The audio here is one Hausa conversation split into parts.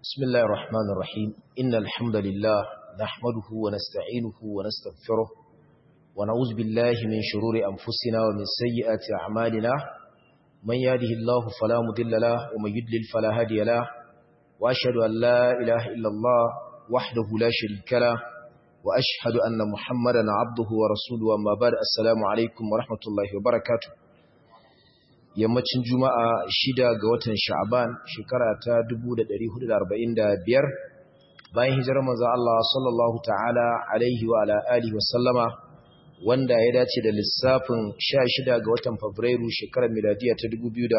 بسم الله الرحمن الرحيم إن الحمد لله نحمده ونستعينه ونستغفره ونعوذ بالله من شرور أنفسنا ومن سيئات أعمالنا من يهده الله فلا مضل له ومن يضلل فلا هادي له وأشهد أن لا إله إلا الله وحده لا شريك له وأشهد أن محمدا عبده ورسوله أما بعد السلام عليكم ورحمة الله وبركاته yammacin juma'a shida ga watan sha'aban shekara ta 1445 bayan hijirar manzo Allah sallallahu ta'ala alaihi wa ala alihi wasallama wanda ya dace da lissafin 16 ga watan fabrairu shekarar miladiya ta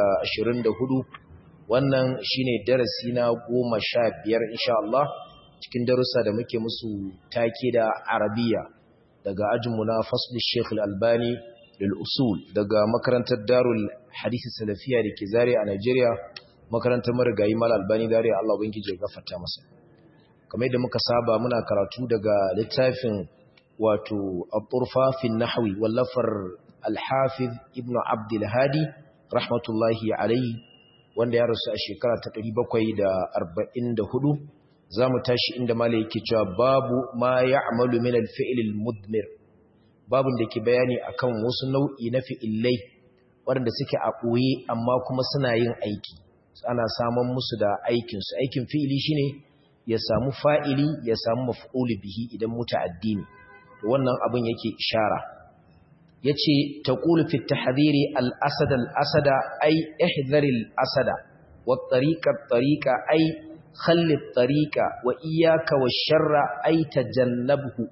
2024 wannan shine darasi na 15 insha Allah cikin darussa da muke musu take da arabiya daga ajinmu na fasl Sheikh Al-Albani lil'usul daga makarantar darul hadisi salafiya da ke zare a Najeriya makarantar marigayi mal albani zare Allah ubangiji ya gafarta masa kamar yadda muka saba muna karatu daga littafin wato at-turfa fi nahwi wallafar al-hafiz ibnu abdul hadi rahmatullahi alayhi wanda ya rasu a shekara ta 744 zamu tashi inda malai yake cewa babu ma ya'malu min al-fi'l al-mudmir babin da ke bayani akan wasu nau'i na fi'illai waɗanda suke a ɓoye amma kuma suna yin aiki ana samun musu da aikinsu aikin fi'ili shine ya samu fa'ili ya samu maf'uli bihi idan muta'addi ne wannan abin yake ishara yace taqulu fi tahdhiri al-asad al-asada ay ihdhar al-asada wa tariqa tariqa ay khalli tariqa wa iyyaka wash-sharra ay tajannabhu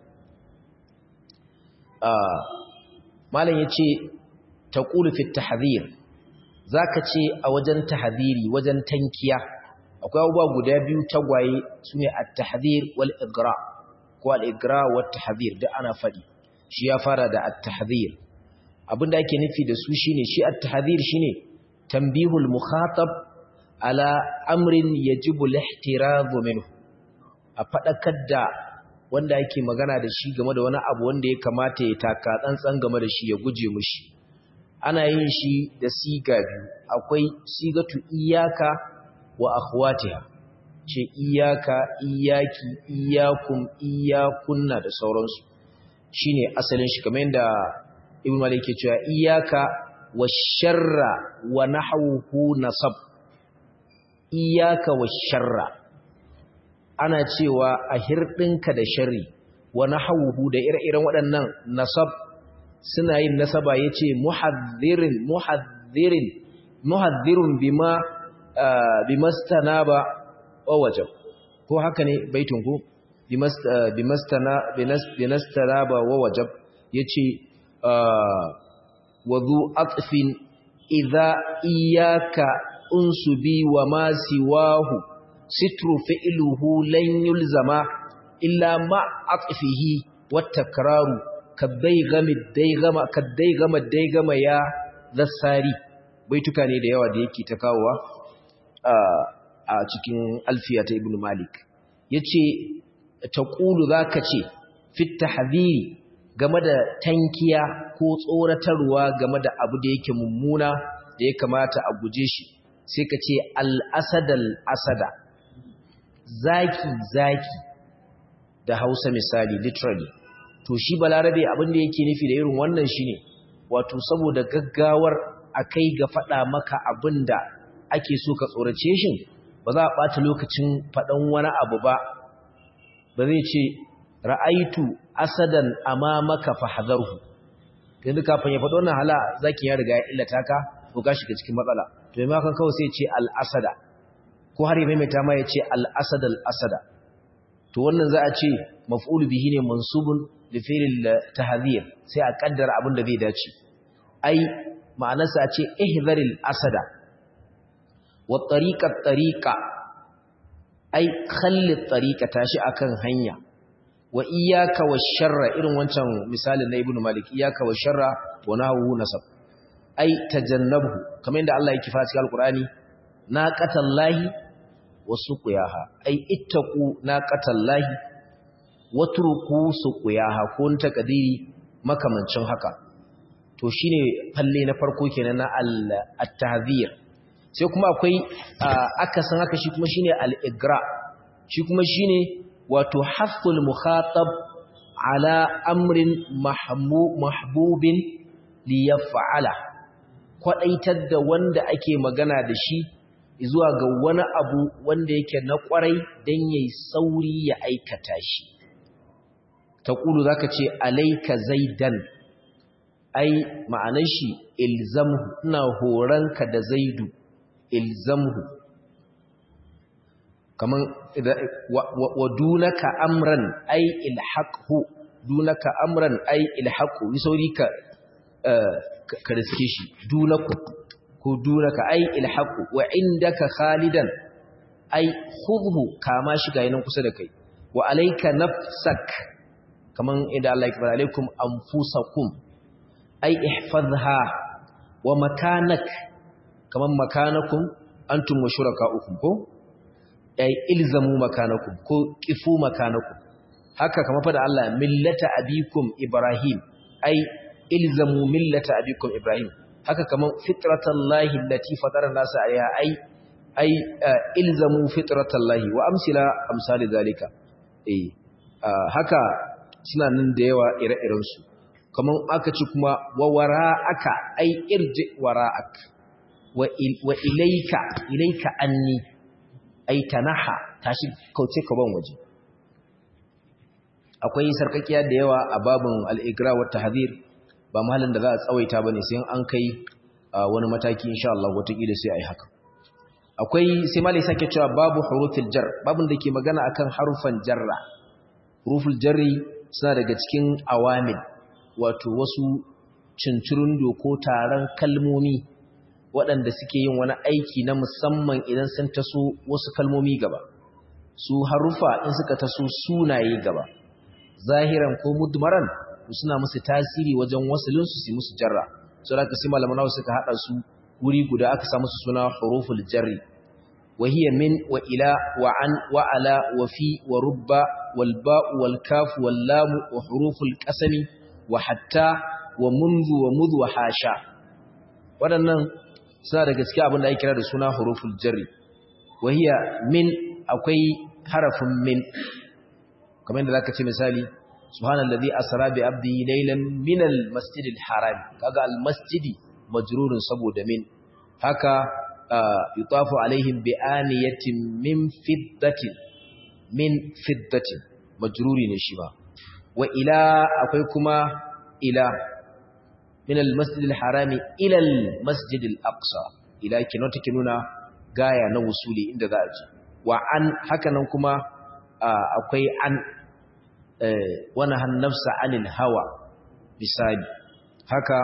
malam ya ce ta ƙulufin tahazir za ka ce a wajen tahaziri wajen tankiya akwai abubuwa guda biyu tagwaye su ne a tahazir wal igra ko al'igra wa tahazir da ana faɗi shi ya fara da at-tahazir abinda ake nufi da su shine shi at-tahazir shine tambihul mukhatab ala amrin yajibu al-ihtirazu minhu a faɗakar da wanda yake magana da shi game da wani abu wanda ya kamata ya taka tsantsan game da shi ya guje mushi ana yin shi da siga biyu akwai sigatu iyaka wa akhwatiha ce iyaka iyaki iyakum iyakunna da sauransu shine asalin shi kamar yadda ibn malik ke cewa iyaka wa sharra wa nahwuhu nasab iyaka wa sharra ana cewa a hirɗinka da shari wani hauhu da ire-iren waɗannan nasab suna yin nasaba ya ce muhaddirin muhaddirin muhaddirun bima bimastana ba wajen ko haka ne baitun ku bimastana ba wajen ya ce wazu atfin idha iyaka unsubi wa ma siwahu sitru fi'luhu lan yulzama illa ma atfihi wattakraru kadaygami daygama kadaygama daygama ya zassari baituka ne da yawa da yake ta kawowa a cikin alfiya ta ibnu malik yace taqulu zaka ce fit tahdhiri game da tankiya ko tsoratarwa game da abu da yake mummuna da ya kamata a guje shi sai ka ce al-asadal asada zaki zaki da hausa misali literally to shi balarabe abin da yake nufi da irin wannan shine wato saboda gaggawar akai ga fada maka abinda ake so ka tsorace shi ba za a bata lokacin fadan wani abu ba ba zai ce ra'aitu asadan amamaka fahadharhu yanzu kafin ya faɗo wannan hala zaki ya riga ya illata ka ko ka shiga cikin matsala to mai makan kawai sai ce al-asada ko har ya maimaita ma ya ce al'asada al'asada to wannan za a ce maf'ul bihi ne mansubun da filin tahazir sai a kaddara abin da zai dace ai ma'anarsa a ce ihzaril asada wa tariqat tariqa ai khalli tariqa tashi akan hanya wa iyyaka wash-sharra irin wancan misalin na ibnu malik iyyaka wash-sharra wa nahu nasab ai tajannabhu kamar yadda Allah yake fara cikin alqur'ani naqatallahi wasuqiyaha ai ittaqu naqatallahi watruku suqiyaha ko ta kadiri makamancin haka to shine falle na farko kenan na at-tahzir sai kuma akwai akasin haka shi kuma shine al-igra shi kuma shine wato haqqul mukhatab ala amrin mahbubin li yaf'ala kwadaitar da wanda ake magana da shi zuwa ga wani abu wanda yake na kwarai dan yayi sauri ya aikata shi taqulu zaka ce alayka zaidan ai ma'anar shi ilzamhu ina horanka da zaidu ilzamhu kaman wa dunaka amran ai ilhaqhu dunaka amran ai ilhaqhu yi sauri ka ka riske shi dunaku ko dunaka ai ilhaqhu wa indaka khalidan ai khudhu kama shi ga yanan kusa da kai wa alayka nafsak kaman idan Allah ya kibara alaikum anfusakum ai ihfazha wa makanak kaman makanakum antum wa shurakaukum ko ai ilzamu makanakum ko kifu makanakum haka kamar fada Allah millata abikum ibrahim ai ilzamu millata abikum ibrahim haka kaman fitratallahi allati fatara nasa alaiha ai ai ilzamu fitratallahi wa amsila amsali zalika eh haka suna nan da yawa ire-iren su kaman aka ci kuma wa wara'aka ai irji wara'ak wa ilayka ilayka anni ai tanaha tashi kauce ka ban waje akwai sarkakiya da yawa a babin al-igra wa tahdhir ba mahallin da za a tsawaita bane sai an kai wani mataki insha Allah wataƙila sai ai haka akwai sai malai sake cewa babu hurufil jar babin da ke magana akan harufan jarra huruful jarri suna daga cikin awamil wato wasu cincirundo ko taron kalmomi waɗanda suke yin wani aiki na musamman idan sun taso wasu kalmomi gaba su harufa in suka taso sunaye gaba zahiran ko mudmaran suna musu tasiri wajen wasalinsu su musu jarra so da kasi malaman nawa suka hada su wuri guda aka sa musu suna huruful jarri wa hiya min wa ila wa an wa ala wa fi wa rubba wal ba'u wal kaf wal lam wa huruful qasami wa hatta wa munzu wa mudh wa hasha waɗannan suna da gaskiya abin da ake kira da suna huruful jarri wa hiya min akwai harafin min kamar yadda zaka ce misali subhanallazi asra bi abdihi laylan min almasjidil haram kaga almasjidi majrurun saboda min haka yutafu alaihim bi aniyatin min fiddatin min fiddatin majruri ne shi ba wa ila akwai kuma ila min almasjidil harami ila almasjidil aqsa ila kino take nuna gaya na wusuli inda za a ji wa an haka nan kuma akwai an wani hannafsa anil hawa misali haka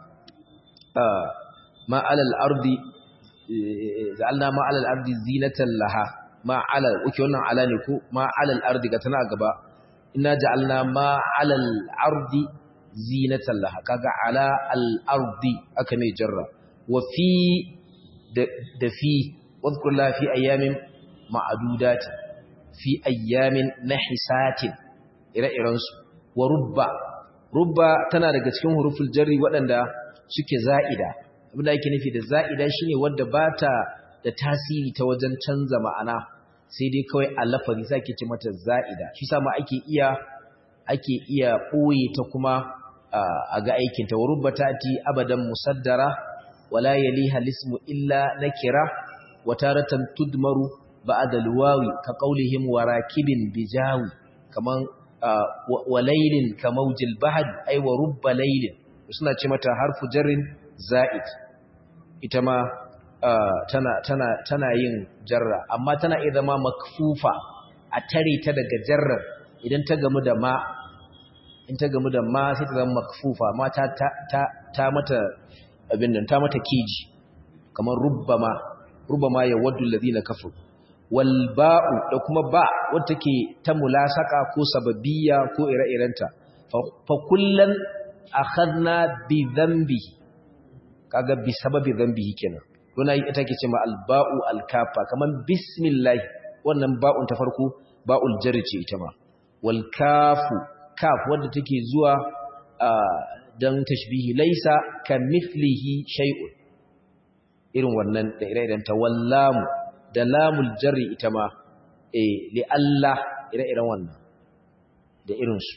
ma'alal ardi za'alna ma'alal ardi zinatan laha ma'alal uke wannan ala ne ko ma'alal ardi ga tana gaba ina ja'alna ma'alal ardi zinatan laha kaga ala al ardi aka mai jarra wa fi da fi wadhkur la fi ayamin ma'adudati fi ayyamin nahisatin ire-irensu wa rubba rubba tana daga cikin huruful jarri waɗanda suke za'ida abinda ake nufi da za'ida shine wanda bata da tasiri ta wajen canza ma'ana sai dai kawai a lafazi sai ake ce mata za'ida shi sama ake iya ake iya ɓoye ta kuma a ga aikin ta wa rubba tati abadan musaddara wala yaliha lismu illa nakira wa taratan tudmaru ba'da alwawi ka qaulihim warakibin bijawi kaman wa laylin ka mawjil bahd ay wa rubba laylin suna ce mata harfu jarrin za'id ita ma tana tana tana yin jarra amma tana iya zama makfufa a tare ta daga jarrar idan ta gamu da ma in ta gamu da ma sai ta zama makfufa ma ta ta ta mata abin nan ta mata keji kamar rubbama rubbama ya waddu alladhina kafaru wal ba'u da kuma ba wanda take ta mulasaka ko sababiyya ko ire-irenta fa kullan akhadna bi dhanbi kaga bi sababi dhanbi kenan wannan ita take cewa al ba'u al kafa kaman bismillah wannan ba'un ta farko ba'ul jarri ce ita ma wal kafu kaf wanda take zuwa dan tashbihi laisa kamithlihi shay'un irin wannan da ire-irenta wallamu da lamul jarri ita ma eh li Allah ire-iren wannan da irinsu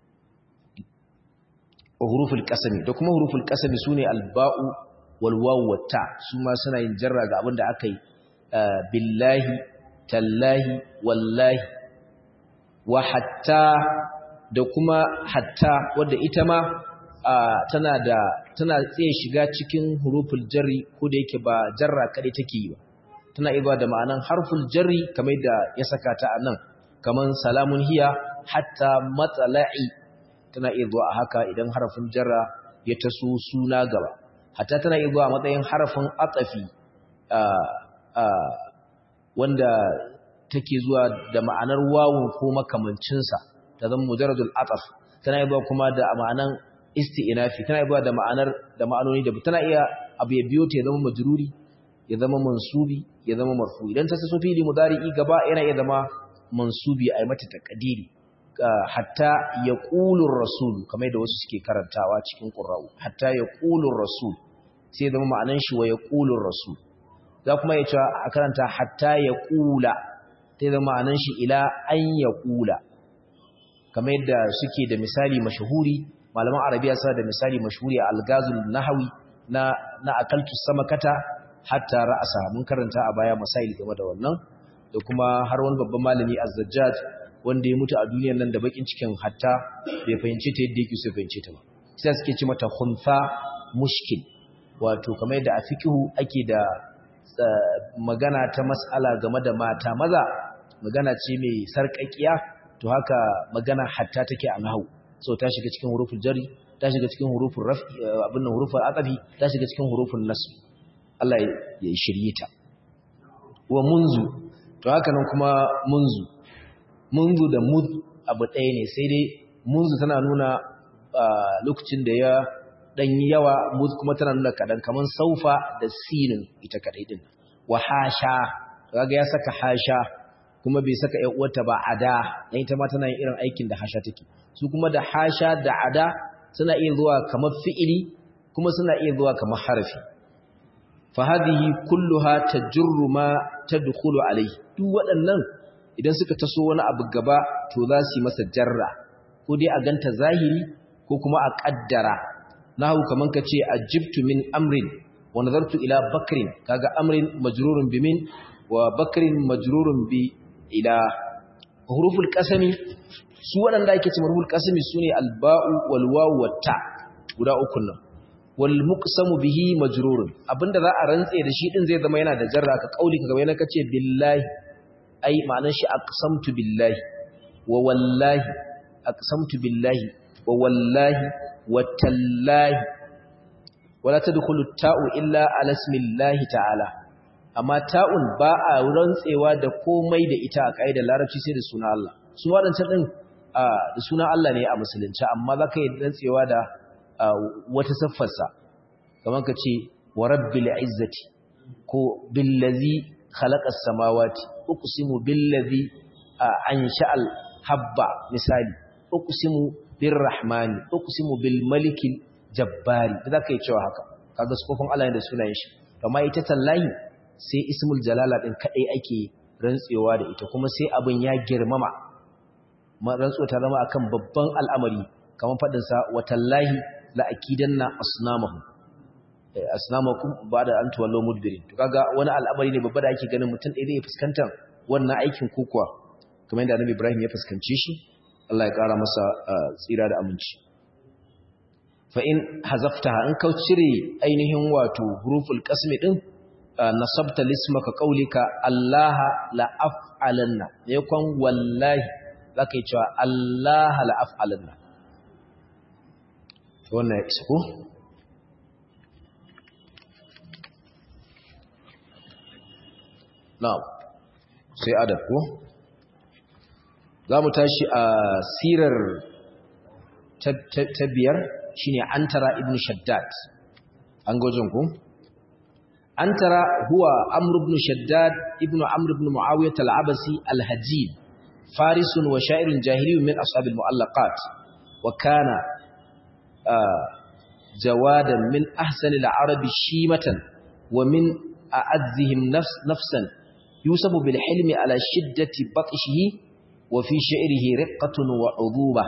huruful qasami da kuma huruful qasami sune alba'u wal wawu wat ta su ma suna yin jarra ga abin da aka yi billahi tallahi wallahi wa hatta da kuma hatta wadda ita ma tana da tana tsaye shiga cikin huruful jarri ko da yake ba jarra kadai take yi ba tana iya da ma'anan harful jarri kamar da ya saka ta a nan kamar salamun hiya hatta matsala'i tana iya zuwa a haka idan harafin jarra ya taso suna gaba hatta tana iya zuwa a matsayin harafin atsafi wanda take zuwa da ma'anar wawun ko makamancinsa ta zama mujarradul ataf tana iya kuma da ma'anan isti'nafi tana iya da ma'anar da ma'anoni da tana iya abu ya biyo ta ya zama majruri ya zama mansubi ya zama marfu idan ta taso fili mudari'i gaba yana iya zama mansubi a mata taqdiri hatta yaqulur rasul kamar da wasu suke karantawa cikin qur'ani hatta yaqulur rasul sai zama ma'anan shi wa yaqulur rasul za kuma ya ce a karanta hatta yaqula sai zama ma'anan shi ila an yaqula kamar yadda suke da misali mashahuri malaman arabiya sa da misali mashhuri a algazul nahawi na na akaltu samakata hatta ra'asa mun karanta a baya masail game da wannan da kuma har wani babban malami az-zajjaj wanda ya mutu a duniyar nan da bakin cikin hatta bai fahimce ta yadda yake so fahimce ta ba sai suke ci mata khunfa mushkil wato kamar yadda a fiqhu ake da magana ta mas'ala game da mata maza magana ce mai sarƙaƙiya to haka magana hatta take a nahwu so ta shiga cikin huruful jari ta shiga cikin huruful raf'i abin nan huruful atafi ta shiga cikin huruful nasb Allah ya shirye ta wa munzu to haka nan kuma munzu munzu da mud abu ɗaya ne sai dai munzu tana nuna lokacin da ya dan yawa mud kuma tana nuna kadan kaman saufa da sinin ita kadai din wa hasha kaga ya saka hasha kuma bai saka ƴan uwarta ba ada dan ita ma tana yin irin aikin da hasha take su kuma da hasha da ada suna iya zuwa kamar fi'ili kuma suna iya zuwa kamar harfi fa hadhihi kulluha tajurru ma tadkhulu alayhi duk waɗannan idan suka taso wani abu gaba to za su yi masa jarra ko dai a ganta zahiri ko kuma a kaddara nahu kaman kace ajibtu min amrin wa nazartu ila bakrin kaga amrin majrurun bi min wa bakrin majrurun bi ila huruful qasami su waɗanda ake cewa huruful qasami sune alba'u wal wawu wat ta guda uku nan wal muqsamu bihi majrurun abinda za a rantse da shi din zai zama yana da jarra ka kauli ka gaba yana kace billahi ai ma'anar shi aqsamtu billahi wa wallahi aqsamtu billahi wa wallahi wa tallahi wala tadkhulu ta'u illa ala ismillahi ta'ala amma ta'un ba a rantsewa da komai da ita a kaidar larabci sai da sunan Allah su wadancan din da sunan Allah ne a musulunci amma zaka yi rantsewa da wata siffarsa kamar ka ce wa rabbil izzati ko billazi khalaqas samawati uqsimu billazi ansha'al habba misali uqsimu birrahmani uqsimu bil malikil jabbari da zaka yi cewa haka kaga sufofin Allah ne da sunayen shi amma ita tallahi sai ismul jalala din kadai ake rantsewa da ita kuma sai abin ya girmama rantsuwa ta zama akan babban al'amari kamar fadin sa watallahi la akidanna asnamahum asnamakum ba'da an tuwallu mudbirin to kaga wani al'amari ne babba da ake ganin mutum ɗaya zai fuskanta wannan aikin kokuwa kamar yadda Annabi Ibrahim ya fuskance shi Allah ya ƙara masa tsira da aminci fa in hazaftaha in ka cire ainihin wato huruful qasmi din nasabta lismaka qaulika Allah la af'alanna yakon wallahi zaka yi cewa Allah la af'alanna wannan ya isa ko na'am sai adab ko za mu tashi a sirar ta biyar shine antara ibn shaddad an gojin ku antara huwa amr ibn shaddad ibn amr ibn muawiyah al-abasi al-hajib farisun wa sha'irun jahiliyyun min ashab al-mu'allaqat wa kana jawadan min ahsani al-arab shimatan wa min a'azzihim nafsan yusabu bil hilmi ala shiddati batshihi wa fi shi'rihi riqqatun wa uduba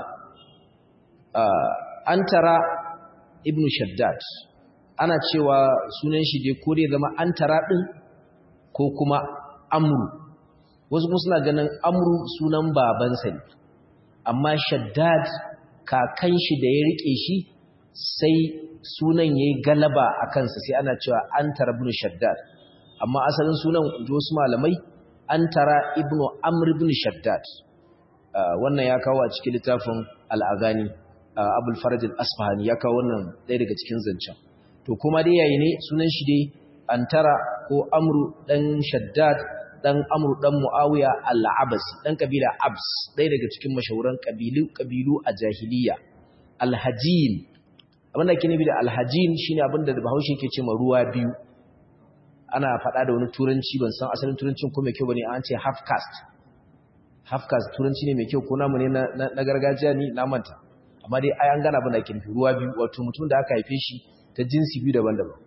antara ibn shaddad ana cewa sunan shi dai ko dai zama antara din ko kuma amru wasu kuma suna ganin amru sunan babansa ne amma shaddad kakan shi da ya rike shi sai sunan yayi galaba a kansa sai ana cewa antara ibn shaddad amma asalin sunan inji wasu malamai antara ibn amr ibn shaddad wannan ya kawo a cikin littafin al-aghani abul faraj al-asfahani ya kawo wannan ɗaya daga cikin zancen to kuma dai yayi ne sunan shi dai antara ko amru dan shaddad dan amru dan muawiya al-abasi dan kabila abs ɗaya daga cikin mashahuran kabilu kabilu a jahiliya al-hajin abinda ke nufi da al-hajin shine abinda da bahaushe yake cewa ruwa biyu ana faɗa da wani turanci ban san asalin turancin ko mai kyau bane an ce half caste half caste turanci ne mai kyau ko namu ne na gargajiya ni na manta amma dai ai an gana abin da ke nufi ruwa biyu wato mutum da aka haife shi ta jinsi biyu daban-daban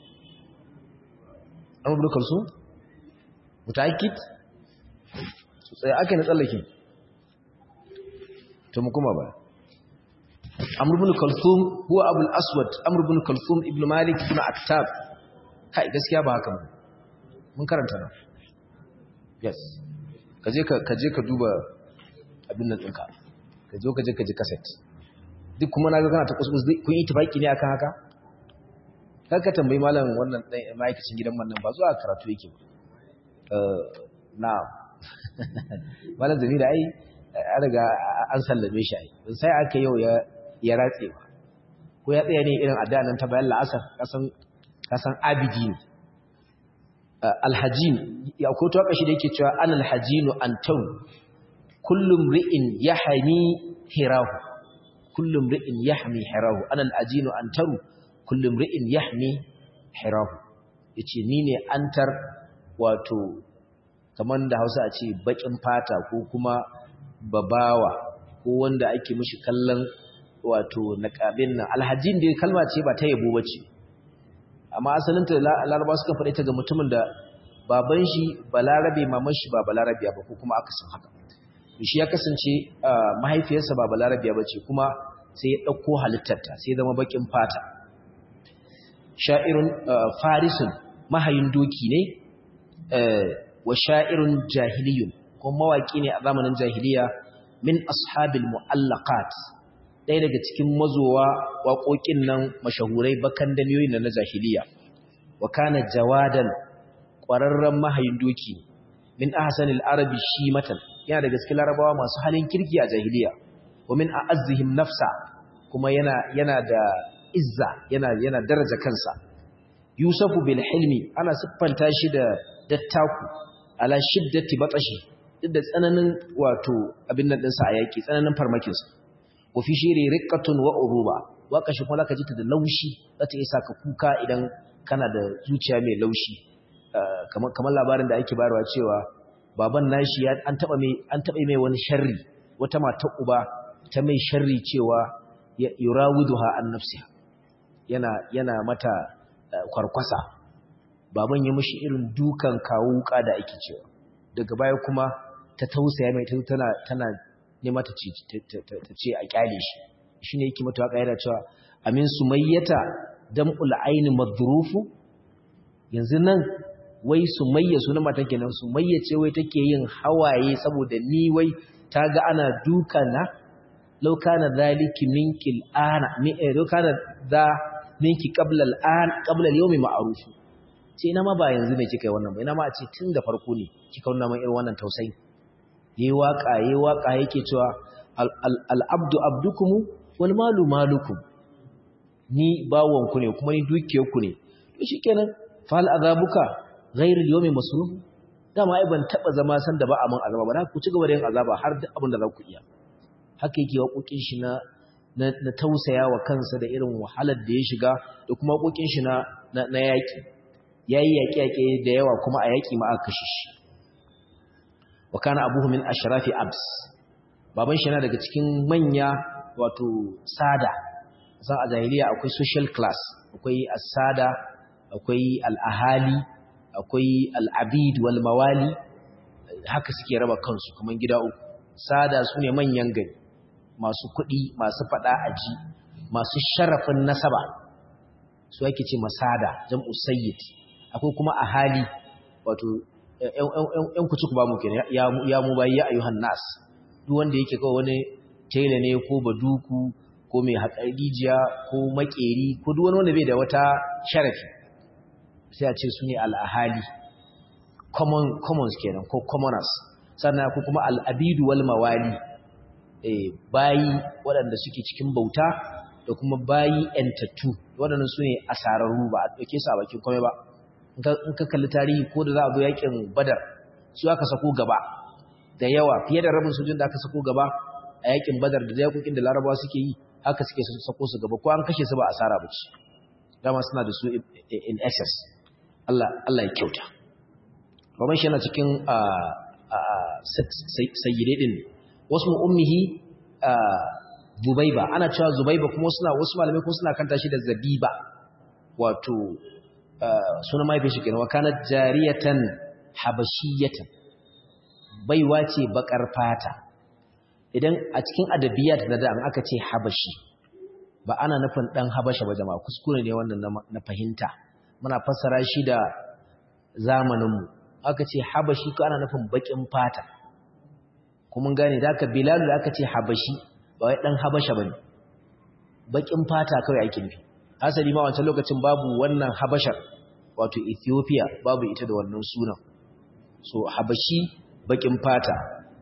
an rubuta kalsu mutakit tsaye aka yi na tsallake to mu kuma ba amr ibn kalthum huwa abul aswad amr ibn kalthum ibn malik ibn attab kai gaskiya ba haka ba mun karanta nan yes kaje ka kaje ka duba abin nan ɗinka ka zo ka je ka ji cassette duk kuma na ga kana ta kuskus kun yi tafaki ne akan haka kar ka tambayi malam wannan ma'aikacin gidan wannan ba zuwa karatu yake ba na malam zami da ai an riga an sallame shi ai sai aka yau ya ya ratse ba ko ya tsaya ne irin adda nan ta bayan la'asar kasan kasan abidi ne alhajin ya ko to kashi da yake cewa an alhajinu antau kullum ri'in yahani hirahu kullum ri'in yahmi hirahu ana al'ajinu antaru kullum ri'in yahmi hirahu yace ni ne antar wato kaman da Hausa a ce bakin fata ko kuma babawa ko wanda ake mishi kallon wato naqabin nan alhajin dai kalma ce ba ta yabo bace amma asalin ta laraba suka faɗe ta ga mutumin da baban shi balarabe maman shi ba balarabiya ba ko kuma akasin haka shi ya kasance mahaifiyarsa ba balarabiya ba ce kuma sai ya ɗauko halittarta sai zama bakin fata sha'irun farisun mahayin doki ne wa sha'irun jahiliyun kuma mawaƙi ne a zamanin jahiliya min ashabil mu'allaqat ɗaya daga cikin mazowa waƙoƙin nan mashahurai bakan damiyoyin na jahiliya wa kana jawadan ƙwararren mahayin doki min ahsanil arabi shimatan yana daga cikin larabawa masu halin kirki a jahiliya wa min a'azzihim nafsa kuma yana yana da izza yana yana daraja kansa yusufu bil hilmi ana siffanta shi da dattaku ala shiddati batsashi duk da tsananin wato abin nan dinsa a yaki tsananin farmakin sa wa fi shiri riqqatun wa uruba waka shi kuma zaka ji ta da laushi zata isa ka kuka idan kana da zuciya mai laushi kamar kamar labarin da ake bayarwa cewa baban nashi ya an taba mai an taba mai wani sharri wata mata uba ta mai sharri cewa yurawiduha an nafsiha yana yana mata kwarkwasa baban ya mishi irin dukan kawo wuka da ake cewa daga baya kuma ta tausaya mai ta tana tana nema ta ce ta ce a kyale shi shine yake mata waka yana cewa amin sumayyata dam'ul aini madrufu yanzu nan wai sumayya sunan matan kenan sumayya ce wai take yin hawaye saboda ni wai ta ga ana duka na law kana zaliki minkil ana mi law kana za minki qabla al-an qabla al-yawmi ma'ruf ce ina ma ba yanzu ne kika yi wannan ba ina ma a ce tun da farko ne kika wannan mai irin wannan tausayi yayi waka yayi waka yake cewa al-abdu abdukum wal malu malukum ni bawon ku ne kuma ni dukiyar ku ne to shikenan fal azabuka ghairu al-yawmi masruf dama ai ban taba zama san da ba a mun azaba ba ku ci gaba da yin azaba har duk abin da za ku iya haka yake waƙoƙin shi na na tausaya wa kansa da irin wahalar da ya shiga da kuma waƙoƙin shi na na yaƙi yayi yaƙe-yaƙe da yawa kuma a yaƙi ma aka kashe shi wa kana abuhu min ashrafi abs baban shi yana daga cikin manya wato sada san a jahiliya akwai social class akwai as-sada akwai al-ahali akwai al'abid wal mawali haka suke raba kansu kamar gida uku sada su ne manyan gari masu kuɗi masu faɗa aji masu sharafin nasaba su ake ce masada jam'u sayyid akwai kuma ahali wato ‘yan kuci ku ba mu kenan ya mu bayi ya ayyuhan nas duk wanda yake kawai wani tela ne ko baduku ko mai haƙarijiya ko makeri ko duk wani wanda bai da wata sharafi sai a ce su ne al'ahali commons kenan ko commoners sannan ko kuma al'abidu wal mawali bayi waɗanda suke cikin bauta da kuma bayi ‘yantattu waɗanda su ne asararru ba a ɗauke su a bakin kome ba in ka kalli tarihi ko da za a zo yakin badar su aka sako gaba da yawa fiye da rabin sojin da aka sako gaba a yakin badar da yakokin da larabawa suke yi haka suke sako su gaba ko an kashe su ba asara ba ce dama suna da su in excess Allah Allah ya kyauta baban shi yana cikin sayyide din wasu ummihi zubaiba ana cewa zubaiba kuma suna wasu malamai kuma suna kanta shi da zabiba wato sunan mahaifin shi kenan wa kanat jariyatan habashiyatan baiwa ce bakar fata idan a cikin adabiyat na da aka ce habashi ba ana nufin dan habasha ba jama'a kuskure ne wannan na fahimta muna fassara shi da zamaninmu aka ce habashi ko ana nufin bakin fata kuma gane da aka bilal da aka ce habashi ba wai dan habasha bane bakin fata kawai ake nufi asali ma wancan lokacin babu wannan habashar wato ethiopia babu ita da wannan sunan so habashi bakin fata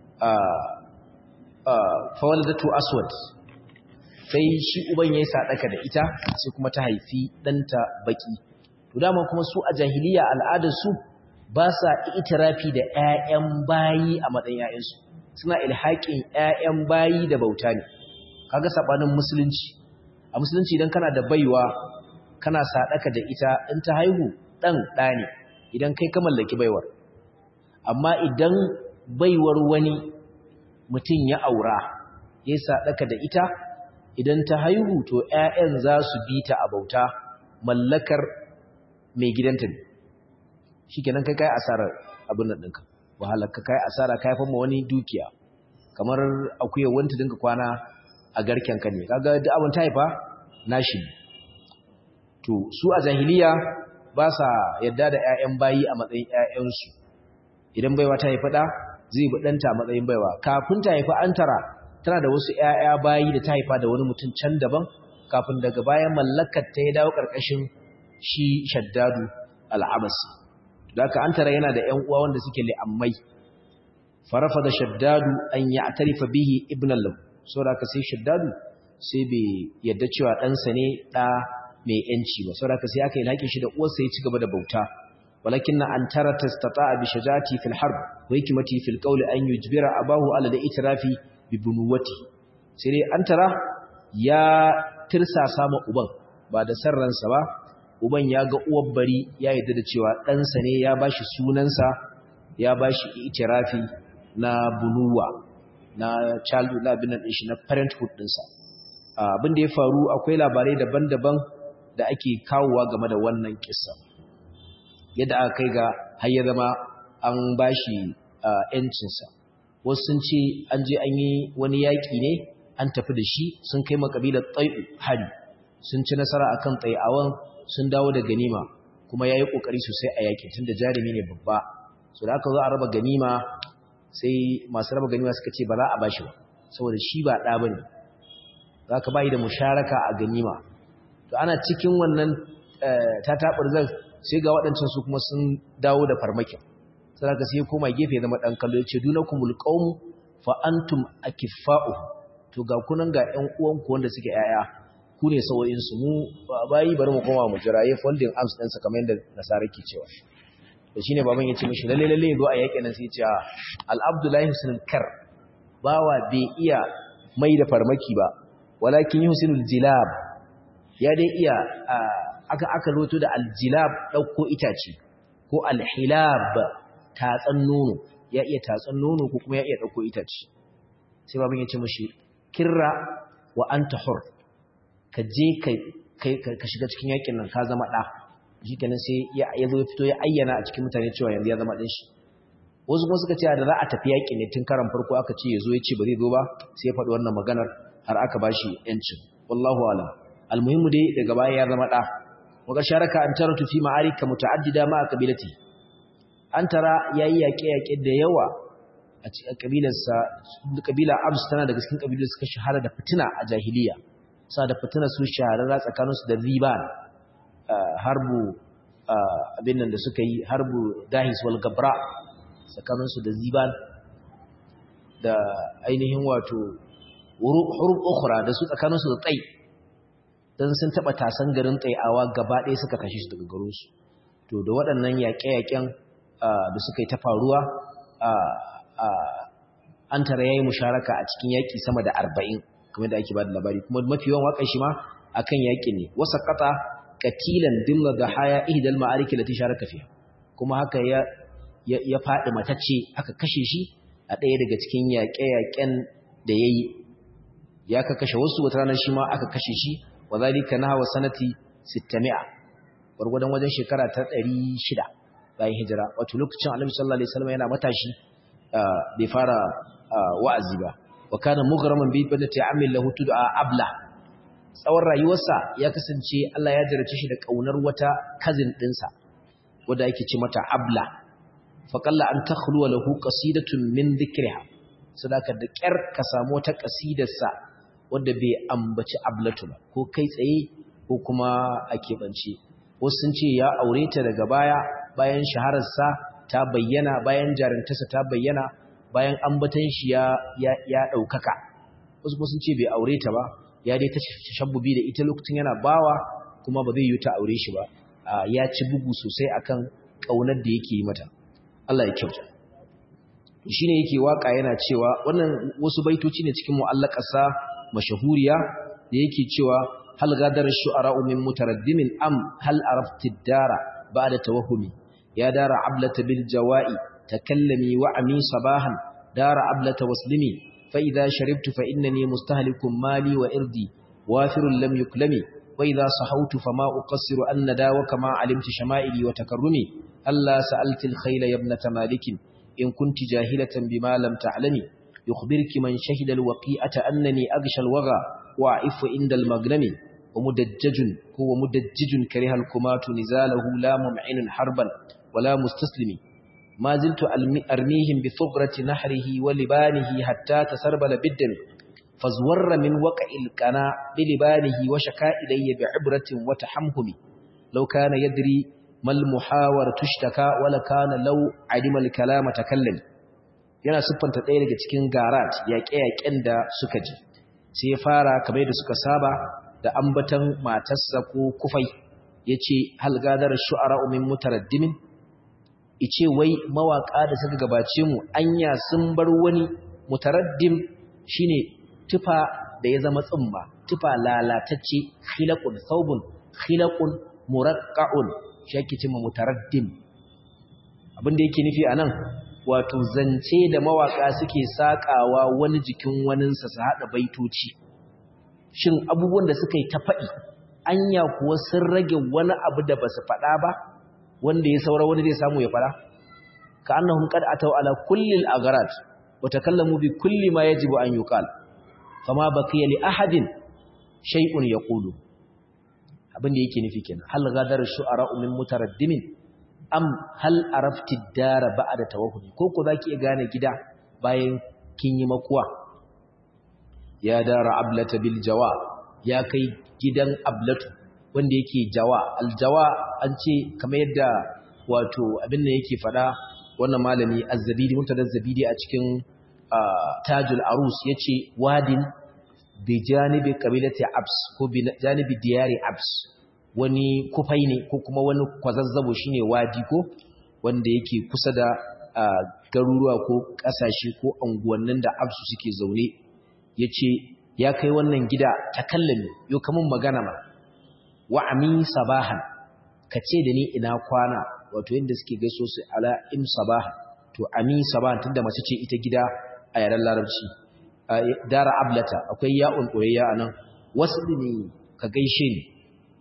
fawaladatu aswad sai shi uban yayi sadaka da ita sai kuma ta haifi danta baki to dama kuma su a jahiliya al'adar su ba sa itirafi da ƴaƴan bayi a matsayin ƴaƴansu suna ilhaƙin ƴaƴan bayi da bauta ne kaga sabanin musulunci a musulunci idan kana da baiwa kana sadaka da ita in ta haihu dan ɗa ne idan kai ka mallaki baiwar amma idan baiwar wani mutum ya aura ya sadaka da ita idan ta haihu to ƴaƴan za su bi ta a bauta mallakar mai gidanta ne shikenan kai kai asarar abin nan ɗinka wahalar ka kai asara ka haifar ma wani dukiya kamar akuyar wanta dinka kwana a garken ka ne kaga duk abin ta haifa nashi to su a jahiliya ba sa yadda da ƴaƴan bayi a matsayin ƴaƴansu idan baiwa ta haifa da zai bi ɗanta a matsayin baiwa kafin ta haifa an tara tana da wasu ƴaƴa bayi da ta haifa da wani mutum can daban kafin daga bayan mallakar ta ya dawo ƙarƙashin shi shaddadu al'abasi da aka an tara yana da ƴan uwa wanda suke li'ammai farafa da shaddadu an ya tarifa bihi ibn lahu saboda aka sai shaddadu sai bai yadda cewa ɗansa ne ɗa mai ‘yanci ba saboda aka sai aka yi laƙin shi da uwarsa ya ci gaba da bauta walakin na an tara ta stata bi shajati fil harb wa hikimati fil qawli an yujbira abahu ala da itirafi bi bunuwati sai dai an tara ya tirsasa ma uban ba da sarransa ba uban ya ga uwar bari ya yarda da cewa ɗansa ne ya bashi sunansa ya bashi itirafi na bunuwa na childhood na binan shi na parenthood ɗinsa abin da ya faru akwai labarai daban-daban da ake kawowa game da wannan kissa yadda aka kai ga har ya zama an bashi ‘yancinsa wasu sun ce an je an yi wani yaƙi ne an tafi da shi sun kai makabilar tsai'u hari sun ci nasara a kan tsai'awan sun dawo da ganima kuma ya yi ƙoƙari sosai a yaƙi tun da jarumi ne babba so da aka zo a raba ganima sai masu raba ganima suka ce ba za a bashi ba saboda shi ba ɗa ba ne za ka bayi da musharaka a ganima to ana cikin wannan tatabar zan sai ga waɗancan su kuma sun dawo da farmakin sai ka sai koma gefe zama ɗan kallo ya ce dunakumul qawm fa antum akifa'u to ga kunan ga ƴan uwanku wanda suke yaya ku ne sawoyin su mu bayi bari mu koma mu jira yayin folding arms ɗinsa kamar yadda nasara ke cewa to shine baban ya ce mishi lalle lalle zo a yaƙin nan sai ya ce al abdullahi husnul kar bawa bai iya mai da farmaki ba walakin yuhsinul jilab ya dai iya aka aka roto da aljilab dauko itace ko alhilab tatsan nono ya iya tatsan nono ko kuma ya iya dauko itace sai babin ya ce mishi kirra wa anta hur ka je kai ka shiga cikin yakin nan ka zama da shi kenan sai ya zo ya fito ya ayyana a cikin mutane cewa yanzu ya zama ɗin shi wasu kuma suka ce da za a tafi yaƙi ne tun karan farko aka ce ya zo ya ce ba zai zo ba sai ya faɗi wannan maganar har aka ba shi ‘yancin wallahu alam almuhimmu dai daga baya ya zama ɗa waka sharaka an tara tufi ma'arika muta'addida ma a kabilati an tara yayi yaƙe-yaƙe da yawa a cikin kabilarsa kabila abs tana daga cikin kabilar suka shahara da fitina a jahiliya sa da fitina su shahararra tsakaninsu da riban harbu abin nan da suka yi harbu dahis wal gabra tsakaninsu da ziban da ainihin wato hurub ukhra da su tsakaninsu da tsai dan sun taba tasan garin tsayawa gaba ɗaya suka kashe shi daga garinsu to da waɗannan yaƙe-yaƙen da suka yi ta faruwa an tara yayi musharaka a cikin yaƙi sama da arba'in kamar da ake ba da labari kuma mafi yawan waƙar shi ma akan yaƙi ne wasa qata katilan dimma da haya ihdal ma'ariki lati sharaka fiha kuma haka ya ya fadi matacce aka kashe shi a ɗaya daga cikin yaƙe-yaƙen da yayi ya ka kashe wasu wata ranar shi ma aka kashe shi wa zalika nahwa sanati 600 gurgudan wajen shekara ta 600 bayan hijira wato lokacin Annabi sallallahu alaihi wasallam yana matashi bai fara wa'azi ba wa kana mughraman bi badati amil lahu tud'a abla tsawon rayuwarsa ya kasance Allah ya jarace shi da kaunar wata cousin dinsa wanda yake ce mata abla fa qalla an takhlu lahu qasidatun min dhikriha sadaka da kyar ka samu wata qasidarsa wanda bai ambaci ablatu ba ko kai tsaye ko kuma a keɓance wasu sun ce ya aure ta daga baya bayan shahararsa ta bayyana bayan jarintarsa ta bayyana bayan ambatan shi ya ya ɗaukaka wasu kuma sun ce bai aure ta ba ya dai ta shabbubi da ita lokacin yana bawa kuma ba zai yi ta aure shi ba ya ci bugu sosai akan ƙaunar da yake yi mata Allah ya kyauta shine yake waka yana cewa wannan wasu baitoci ne cikin mu'allaqasa mashahuriya da yake cewa hal gadar shu'ara min mutaraddimin am hal arafti dara ba'da tawahumi ya dara ablata bil jawa'i takallami wa ami sabahan dara ablata waslimi fa idha sharibtu fa innani mustahlikum mali wa irdi wafirun lam yuklami wa idha sahawtu fama uqassiru an nadawa kama alimtu shama'ili wa takarrumi alla sa'alti al khayla ibnata malikin in kunti jahilatan bima lam ta'lami yukhbiruki man shahida al waqi'ata annani aghsha al waga وعف عند المغنم ومدجج هو مدجج كره الكمات نزاله لا ممعن حربا ولا مستسلم ما زلت أرميهم بثغرة نحره ولبانه حتى تسربل بالدم فازور من وقع القنا بلبانه وشكا إلي بعبرة وتحمهم لو كان يدري ما المحاور تشتكى ولكان لو علم الكلام تكلم yana siffanta ɗaya daga cikin garat yaƙe-yaƙen da suka ji sai ya fara kamar da suka saba da ambatan matarsa ko kufai ya ce halgadar shu'ara umin mutaraddimin ice wai mawaƙa da suka gabace mu anya sun bar wani mutaraddim shine tufa da ya zama tsumma tufa lalatacce khilaqun thawbun khilaqun muraqqa'un shi yake cewa mutaraddim abin da yake nufi anan wato zance da mawaka suke sakawa wani jikin waninsa su haɗa baitoci shin abubuwan da suka yi ta faɗi anya kuwa sun rage wani abu da ba su faɗa ba wanda ya saura wani zai samu ya faɗa ka annahum qad ataw ala kulli al-agharat wa takallamu bi kulli ma yajibu an yuqal fama baqiya li ahadin shay'un yaqulu abin da yake nufi kenan hal ghadar shu'ara min mutaraddimin am hal arafti dara ba'da tawahumi ko ko zaki iya gane gida bayan kin yi makuwa ya dara ablata bil jawa ya kai gidan ablatu wanda yake jawa al jawa an ce kamar yadda wato abin da yake fada wannan malami az-zabidi mutadaz zabidi a cikin tajul arus yace wadin bi janibi qabilati abs ko bi janibi diyari abs wani kufai ne ko kuma wani kwazazzabo shine wadi ko wanda yake kusa da garuruwa ko kasashe ko anguwannin da absu suke zaune yace ya kai wannan gida takallami yo kamun magana ma wa ami sabahan kace da ni ina kwana wato yanda suke gaiso su ala im sabaha to ami sabahan tunda mace ce ita gida a yaren larabci dara ablata akwai ya'un koyayya anan wasu ne ka gaishe ni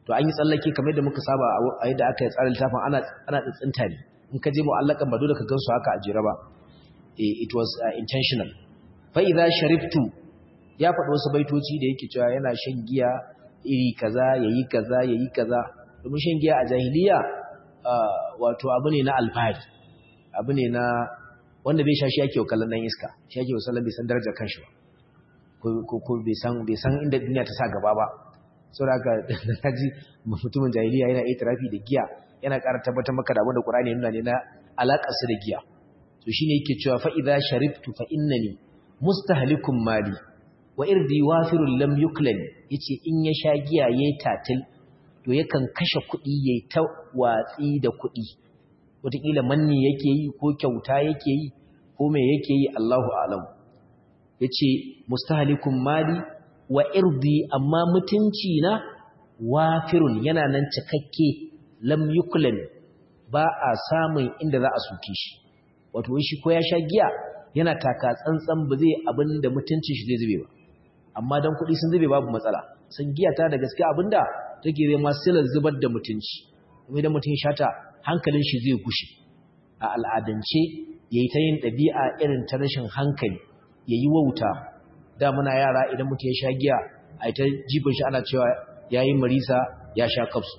to an yi tsallake kamar yadda muka saba a yadda aka yi tsarin littafin ana ana tsinta ne in ka je mu'allakan ba dole ka gansu haka a jira ba it was intentional fa idza sharibtu ya faɗi wasu baitoci da yake cewa yana shan giya iri kaza yayi kaza yayi kaza domin shan giya a jahiliya wato abu ne na alfahari abu ne na wanda bai sha shi yake kallon dan iska shi yake wasallan bai san darajar kanshi ba ko ko bai san bai san inda duniya ta sa gaba ba saboda haka kaji mutumin jahiliya yana itirafi da giya yana ƙara tabbatar maka da abinda Qur'ani yana ne na alaƙar su da giya to shine yake cewa fa idza sharibtu fa innani mustahlikum mali wa irdi wafirul lam yuklani yace in ya sha giya yayi tatil to yakan kashe kuɗi yayi ta watsi da kuɗi wataƙila manni yake yi ko kyauta yake yi ko me yake yi Allahu a'lam yace mustahlikum mali wa irdi amma mutunci na wafirun yana nan cikakke lam yuklan ba a samun inda za a soke shi wato shi ko ya sha giya yana taka tsantsan ba zai abin da mutuncin shi zai zube ba amma dan kuɗi sun zube babu matsala san giya ta da gaske abinda take zai ma silar zubar da mutunci kuma idan mutum shata hankalin shi zai gushe a al'adance yayi ta yin ɗabi'a irin ta rashin hankali yayi wauta da muna yara idan mutum ya sha giya a ta jibin shi ana cewa yayi marisa ya sha kafsu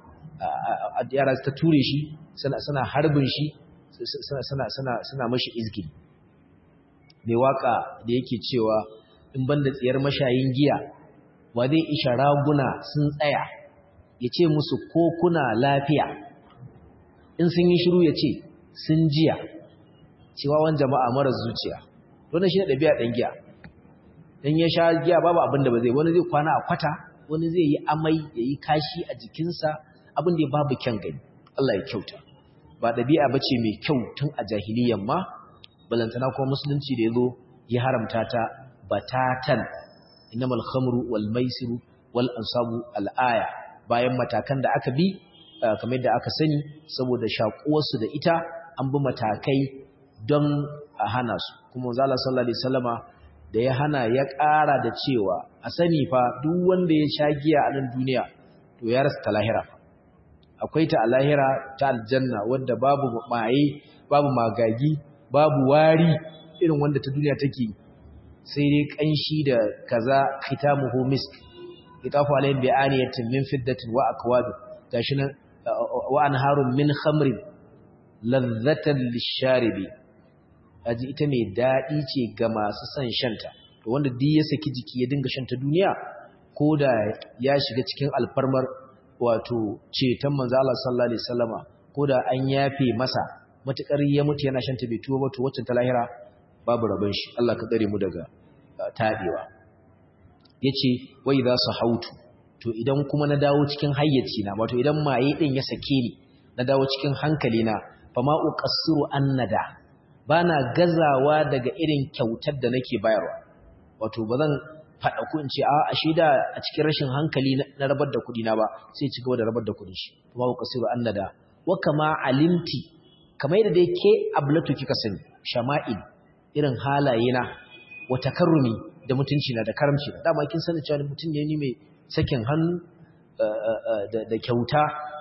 yara ta ture shi suna harbin shi suna mashi izgin mai waka da yake cewa in banda tsiyar mashayin giya wa zai isha raguna sun tsaya ya ce musu ko kuna lafiya in sun yi shiru ya ce sun jiya cewa wani jama'a mara zuciya wannan shi ne ɗabi'a ɗan giya in ya sha giya babu abin da ba zai wani zai kwana a kwata wani zai yi amai ya yi kashi a jikinsa abin da ya babu kyan gani Allah ya kyauta ba ɗabi'a ba ce mai kyau tun a jahiliyan ma balantana kuma musulunci da ya zo ya haramta ta batatan innamal khamru wal maisiru wal ansabu al aya bayan matakan da aka bi kamar da aka sani saboda shakuwarsu da ita an bi matakai don a hana su kuma zala sallallahu alaihi wasallama da ya hana ya ƙara da cewa a sani fa duk wanda ya sha giya a nan duniya to ya rasa ta lahira akwai ta a lahira ta aljanna wanda babu maye babu magagi babu wari irin wanda ta duniya take sai dai kanshi da kaza khitamuhu misk itafu alayhim bi aniyatin min fiddatin wa akwab gashi nan wa anharun min khamrin ladhatan lisharibi aji ita mai dadi ce ga masu son shanta to wanda duk ya saki jiki ya dinga shanta duniya ko da ya shiga cikin alfarmar wato ceton manzo Allah sallallahu alaihi wasallama ko da an yafe masa matukar ya mutu yana shanta bai tuwo ba to wacce ta lahira babu rabon shi Allah ka tsare mu daga tabewa yace wai za su hautu to idan kuma na dawo cikin hayyaci na wato idan maye din ya sake ni na dawo cikin hankali na fama uqassiru annada bana gazawa daga irin kyautar da nake bayarwa wato bazan fada ku in ce a ashe da a cikin rashin hankali na rabar da kudi na ba sai ci gaba da rabar da kudin shi fama uqassiru annada wa kama alimti kamar yadda dai ke ablatu kika sani shama'il irin halaye na wa takarrumi da mutunci na da karamci na dama kin sani cewa mutum ne ni mai sakin hannu da kyauta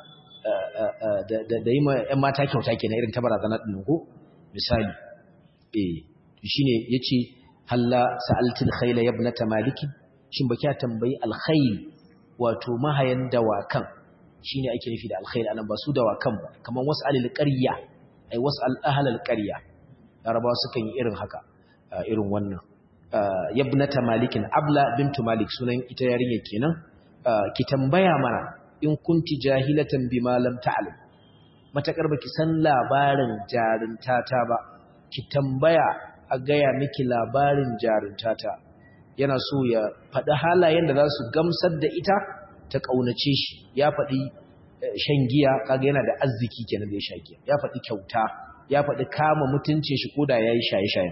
da yi ma ƴan mata kyauta kenan irin ta barazana din ko misali eh shine yace halla sa'altil khayla ibnata maliki shin baki tambayi alkhayl wato mahayan dawakan shine ake nufi da alkhayl anan ba su dawakan ba kaman was'alil qarya ai was'al ahlal qarya larabawa sukan yi irin haka irin wannan yabnata malikin abla bintu malik sunan ita yarinya kenan ki tambaya mana in kunti jahilatan bima lam ta'lam matakar baki san labarin jaruntata ba ki tambaya a gaya miki labarin jaruntata yana so ya faɗi halayen da za su gamsar da ita ta ƙaunace shi ya faɗi shan giya kaga yana da arziki kenan da ya sha giya ya faɗi kyauta ya faɗi kama mutuncin shi koda yayi shaye-shaye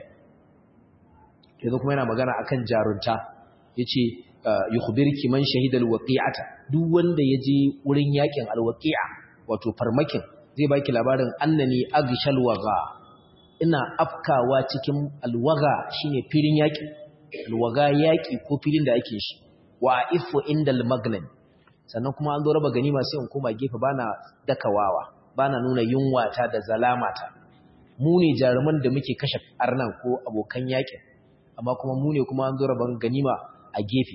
yanzu kuma yana magana akan jarunta yace yukhbirki man shahida alwaqi'ata duk wanda yaje wurin yakin alwaqi'a wato farmakin zai baki labarin annani agshal waga ina afkawa cikin alwaga shine filin yaki alwaga yaki ko filin da ake shi wa ifu indal magnan sannan kuma an zo raba ganima sai in koma gefe bana dakawawa bana nuna yunwata da zalamata mu ne jaruman da muke kashe arnan ko abokan yakin amma kuma mu ne kuma an zo raban ganima a gefe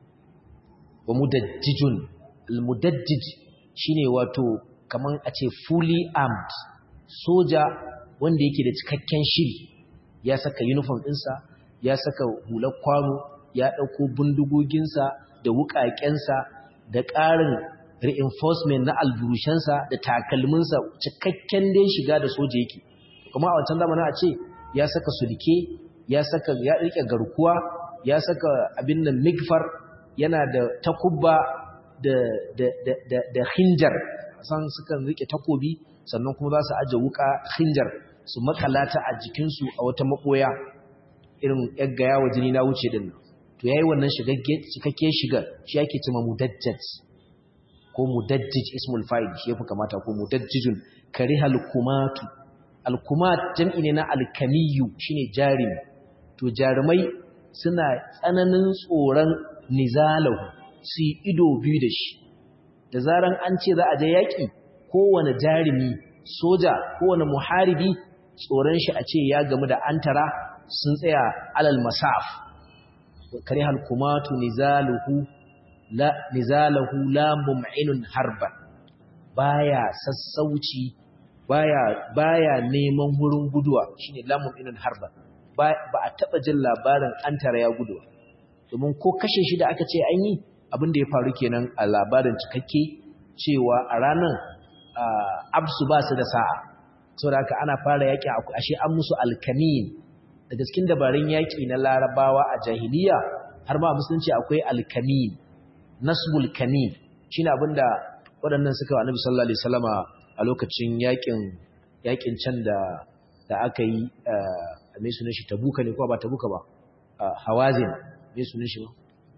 wa mudajjijun al-mudajjij shine wato kaman a ce fully armed soja wanda yake da cikakken shiri ya saka uniform ɗinsa ya saka hular kwano ya ɗauko bindigoginsa da wuƙaƙensa da ƙarin reinforcement na alburushensa da takalminsa cikakken dai shiga da soja yake kuma a wancan zamanin a ce ya saka sulke ya saka ya rike garkuwa ya saka abin nan migfar yana da takubba da da da da, da hinjar san sukan rike takobi sannan kuma za su aje wuka hinjar su makalata a jikinsu a wata makoya irin yaggaya wa jini na wuce din to yayi wannan shigagge cikakke shiga shi yake cewa mudajjaj ko mudajjij ismul fa'il shi yafi kamata ko mudajjijun karihal kumatu alkumat jam'i ne na alkamiyu shine jarimi to jarumai suna tsananin tsoron nizalahu su yi ido biyu da shi da zaran an ce za a je yaƙi kowane jarumi soja kowane muharibi tsoron shi a ce ya gamu da antara sun tsaya alal masaf karihal kumatu nizaluhu la nizalahu la mum'inun harban baya sassauci baya baya neman wurin guduwa shine la mum'inun harban ba a taba jin labarin antara ya guduwa domin ko kashe shi da aka ce an yi abin da ya faru kenan a labarin cikakke cewa a ranar absu ba su da sa'a saboda haka ana fara yaƙi ashe an musu alkamin daga cikin dabarun yaƙi na larabawa a jahiliya har ma musulunci akwai alkamin nasbul kamin shine abinda waɗannan suka wa annabi sallallahu alaihi wasallama a lokacin yaƙin yaƙin can da da aka yi a mai sunan shi tabuka ne ko ba tabuka ba hawazin mai sunan shi ba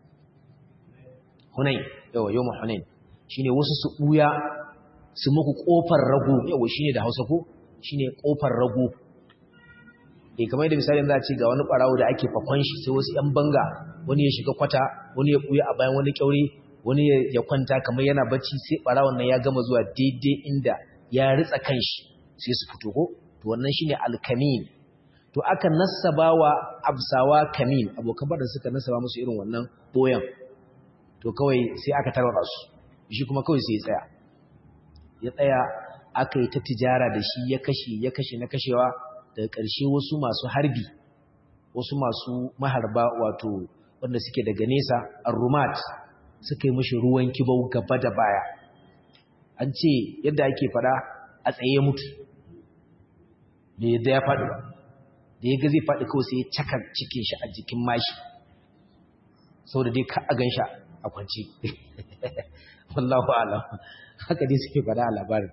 hunain yawa yawma hunain shine wasu su buya su muku kofar rago yawa shine da Hausa ko shine kofar rago eh kamar yadda misalin za a ce ga wani barawo da ake fakon shi sai wasu yan banga wani ya shiga kwata wani ya buya a bayan wani kyaure wani ya kwanta kamar yana bacci sai barawon nan ya gama zuwa daidai inda ya ritsa kanshi sai su fito ko to wannan shine alkamin to aka nassabawa absawa kamin abokan bada suka nassaba musu irin wannan boyan to kawai sai aka tarwata su shi kuma kawai sai ya tsaya ya tsaya aka yi ta tijara da shi ya kashe ya kashe na kashewa daga ƙarshe wasu masu harbi wasu masu maharba wato wanda suke daga nesa arrumat suka yi mashi ruwan kibau gaba da baya an ce yadda ake fada a tsaye mutu da yadda ya faɗi ba da ya ga zai faɗi kawai sai ya caka cikin shi a jikin mashi sau da dai ka a gan shi a kwanci wallahu alam haka dai suke fada a labarin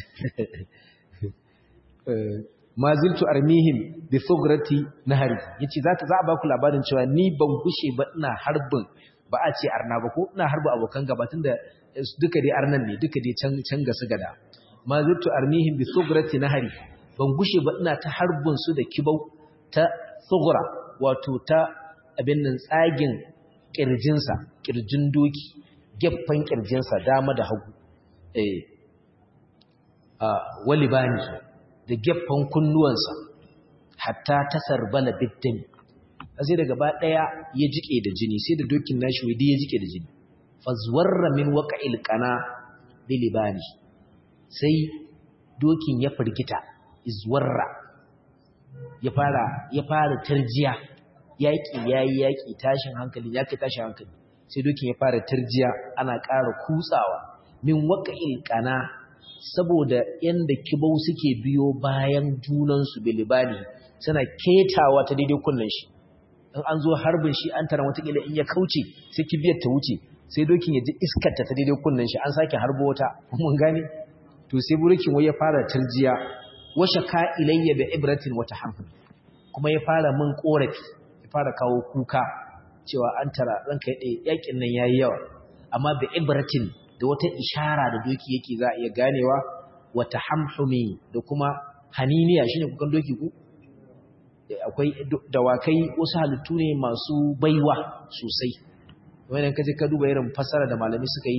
ma ziltu armihim bi thugrati nahari yace zaka za a baku labarin cewa ni ban gushe ba ina harbin ba a ce arna ba ko ina harba abokan gaba tunda duka dai arnan ne duka dai can can ga su gada ma ziltu armihim bi thugrati nahari ban gushe ba ina ta harbin su da kibau ta thugra wato ta abin nan tsagin kirjinsa kirjin doki gefen kirjinsa dama da hagu eh a walibani da gefen kunnuwansa hatta ta sarbala biddin sai da gaba daya ya jike da jini sai da dokin nashi wai ya jike da jini fazwarra min waqa'il qana bilibani sai dokin ya firgita izwarra ya fara ya fara tarjiya yaki yayi yaki tashin hankali yaki tashin hankali sai dokin ya fara tarjiya ana ƙara kutsawa min waqa'il qana saboda yanda kibau suke biyo bayan junansu bilibani suna ketawa ta daidai kunnen shi in an zo harbin shi an tara watakila in ya kauce sai kibiyar ta wuce sai dokin ya ji iskarta ta daidai kunnen shi an sake harbo wata mun gane to sai burukin wai ya fara tarjiya washa ka ilayya da ibratin wata hamfin kuma ya fara min korafi ya fara kawo kuka cewa an tara ranka ya yakin nan yayi yawa amma da ibratin da wata ishara da doki yake za a iya ganewa wata hamhumi da kuma haniniya shine kukan doki ku akwai dawakai wasu halittu ne masu baiwa sosai wannan kaje ka duba irin fasara da malami suka yi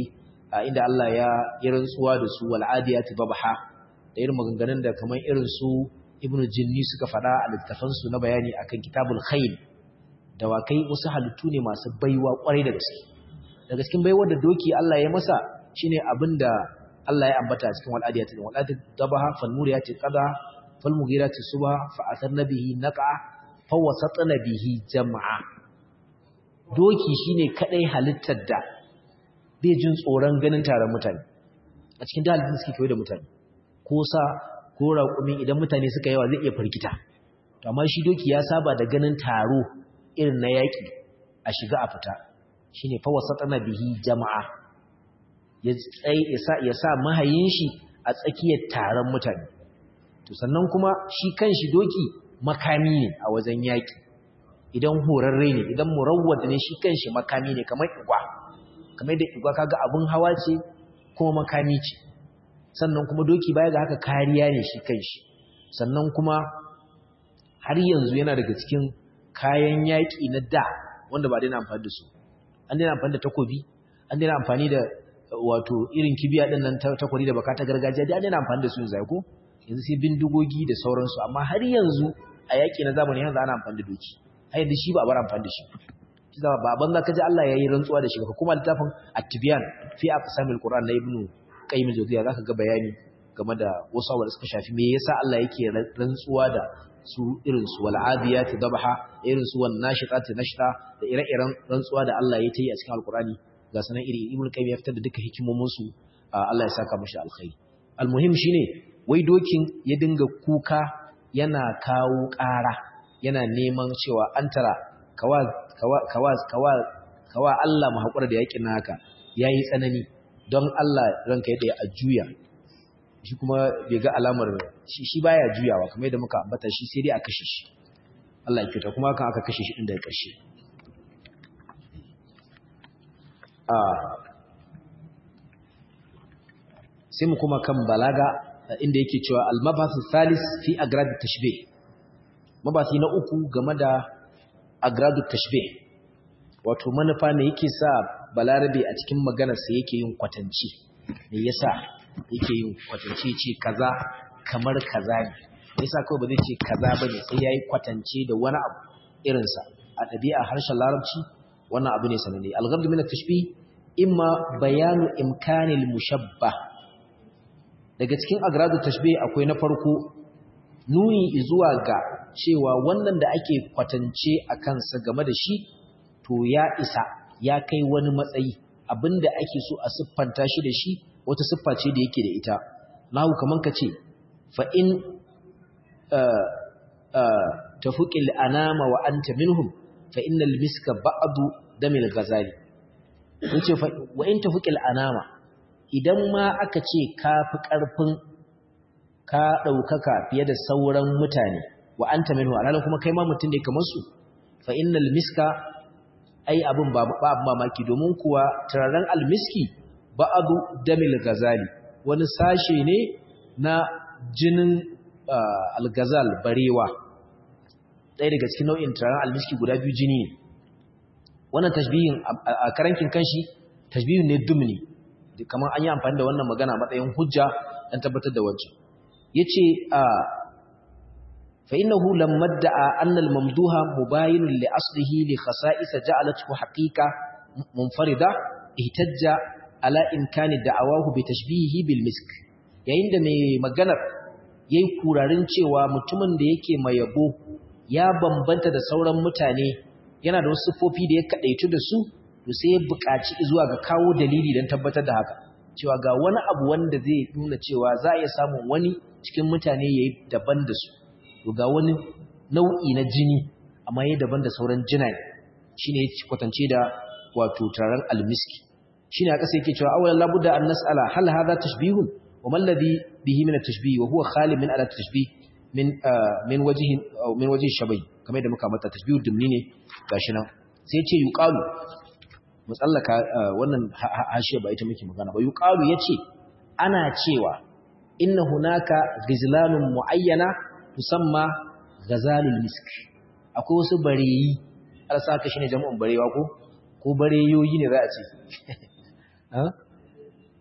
inda Allah ya yi rantsuwa da su wal adiyati babha da irin maganganun da kamar irin su ibnu jinni suka faɗa a littafan su na bayani akan kitabul khayl dawakai wasu halittu ne masu baiwa kwarai da gaske daga cikin baiwar da doki Allah ya masa shine abinda Allah ya ambata a cikin wal adiyati wal adiyati babha fal muriyati qada fal mughirati subha fa atharna bihi naqa fa wasatna bihi jam'a doki shine kadai halittar da bai jin tsoron ganin taron mutane a cikin dalilin suke kewaye da mutane ko sa ko raƙumi idan mutane suka yawa zai iya firgita to amma shi doki ya saba da ganin taro irin na yaƙi a shiga a fita shine fa wasatana bihi jama'a ya tsaye ya sa mahayin shi a tsakiyar taron mutane to sannan kuma shi kanshi doki makami ne a wajen yaƙi idan horarre ne idan murawwad ne shi kanshi makami ne kamar igwa kamar da igwa kaga abun hawa ce kuma makami ce sannan kuma doki baya ga haka kariya ne shi kanshi sannan kuma har yanzu yana daga cikin kayan yaƙi na da wanda ba daina amfani da su an daina amfani da takobi an daina amfani da wato irin kibiya din nan takwari da baka ta gargajiya da an daina amfani da su yanzu ko yanzu sai bindigogi da sauransu amma har yanzu a yaƙi na zamani yanzu ana amfani da doki har yanzu shi ba a bar amfani da shi shi zama baban zaka ji Allah yayi rantsuwa da shi ka kuma littafin at-tibyan fi aqsamil qur'an na ibnu qayyim al-jawziyya zaka ga bayani game da wasu abubuwa da suka shafi me yasa Allah yake rantsuwa da su irin su wal adiyati dabha irin su wan nashitati nashta da ire-iren rantsuwa da Allah ya yi a cikin alqur'ani ga sanan iri ibnu qayyim ya fitar da duka hikimomin su Allah ya saka mashi alkhairi almuhim shine wai dokin ya dinga kuka yana kawo ƙara yana neman cewa an tara kawa kawa kawa kawa Allah mu hakura da yakin haka yayi tsanani don Allah ranka yadda a juya shi kuma bai ga alamar shi shi baya juyawa kamar yadda muka ambata shi sai dai a kashe shi Allah ya kyauta kuma kan aka kashe shi din daga ƙarshe a sai mu kuma kan balaga inda yake cewa al-mabasu thalis fi agrad tashbih mabasi na uku game da agradu tashbih wato manufa ne yake sa balarabe a cikin maganarsa yake yin kwatanci me yasa yake yin kwatanci ce kaza kamar kaza ne me yasa kawai ba zai ce kaza bane sai yayi kwatance da wani abu irin sa a ɗabi'a harshen larabci wannan abu ne sananne al-ghard min at-tashbih imma bayanu imkanil mushabbah daga cikin agradu tashbih akwai na farko nuni zuwa ga cewa wannan da ake kwatance a kansa game da shi to ya isa ya kai wani matsayi abinda ake so a siffanta shi da shi wata siffa ce da yake da ita nahu kaman ka ce fa in tafuqil anama wa anta minhum fa innal miska ba'du damil ghazali yace fa wa in tafuqil anama idan ma aka ce ka fi karfin ka daukaka fiye da sauran mutane wa anta minhu alhalin kuma kai ma mutum ne kamar su fa innal miska ai abin ba ba mamaki domin kuwa turaren almiski ba'adu damil gazali wani sashe ne na jinin algazal barewa ɗaya daga cikin nau'in turaren almiski guda biyu jini ne wannan tashbihin a karankin kanshi tashbihin ne dumni kamar an yi amfani da wannan magana matsayin hujja don tabbatar da wancan yace a فإنه لما ادعى أن الممدوح مباين لأصله لخصائص جعلته حقيقة منفردة اهتج على إمكان دعواه بتشبيهه بالمسك yayin da mai maganar yayi kurarin cewa mutumin da yake mai yabo ya bambanta da sauran mutane yana da wasu sifofi da ya kadaitu da su to sai ya buƙaci zuwa ga kawo dalili don tabbatar da haka cewa ga wani abu wanda zai nuna cewa za a iya samun wani cikin mutane yayi daban da su to ga wani nau'i na jini amma yayin daban da sauran jinaye shine yake kwatance da wato taron almiski shine aka sai yake cewa awalan labudda an nas'ala hal hadha tashbihun wa man ladhi bihi min at-tashbih wa huwa khali min at-tashbih min min wajhi min wajhi shabai kamar da muka mata tashbihud dimni ne gashi nan sai yace yuqalu musallaka wannan hashiya ba ita muke magana ba yuqalu yace ana cewa inna hunaka ghizlanun muayyana tusamma ghazalul misk akwai wasu bareyi alsa ka shine jama'un barewa ko ko bareyoyi ne za a ce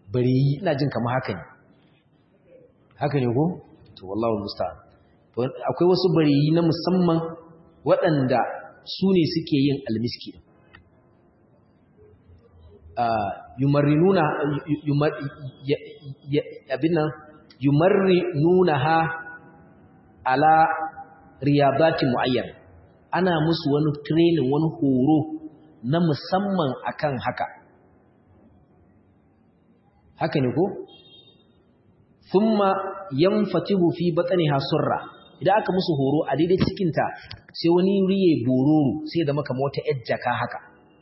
bareyi ina jin kamar haka ne haka ne ko to wallahi musta'an akwai wasu bareyi na musamman waɗanda su ne suke yin almiski yumarrinuna abin nan yumarrinuna ha ala riyabati mu'ayyan ana musu wani training wani horo na musamman akan haka haka ne ko thumma yanfatihu fi batniha surra idan aka musu horo a daidai cikin ta sai wani riye bororo sai da maka mota ejjaka haka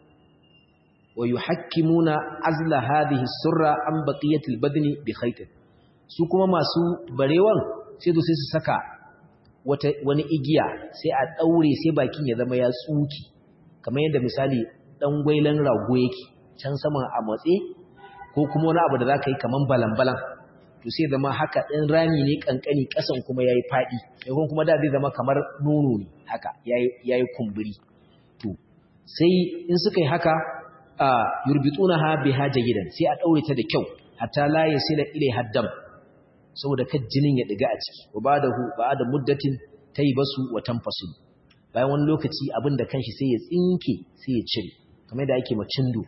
wa yuhakkimuna azla hadhihi surra an baqiyatil badni bi khaytin su kuma masu barewan sai su sai su saka wata wani igiya sai a daure sai bakin ya zama ya tsuki kamar yadda misali dan gwailan rago yake can saman a matse ko kuma wani abu da zaka yi kaman balan-balan to sai zama haka ɗin rami ne kankani ƙasan kuma yayi faɗi sai kuma da zai zama kamar nono ne haka yayi yayi kumburi to sai in suka yi haka a yurbitunaha biha jayidan sai a daure ta da kyau hatta la yasila ilai haddam saboda kad jinin ya diga a ciki wa ba'dahu ba'da muddatin taybasu wa tanfasul bayan wani lokaci abin da kanshi sai ya tsinke sai ya cire kamar da ake macindo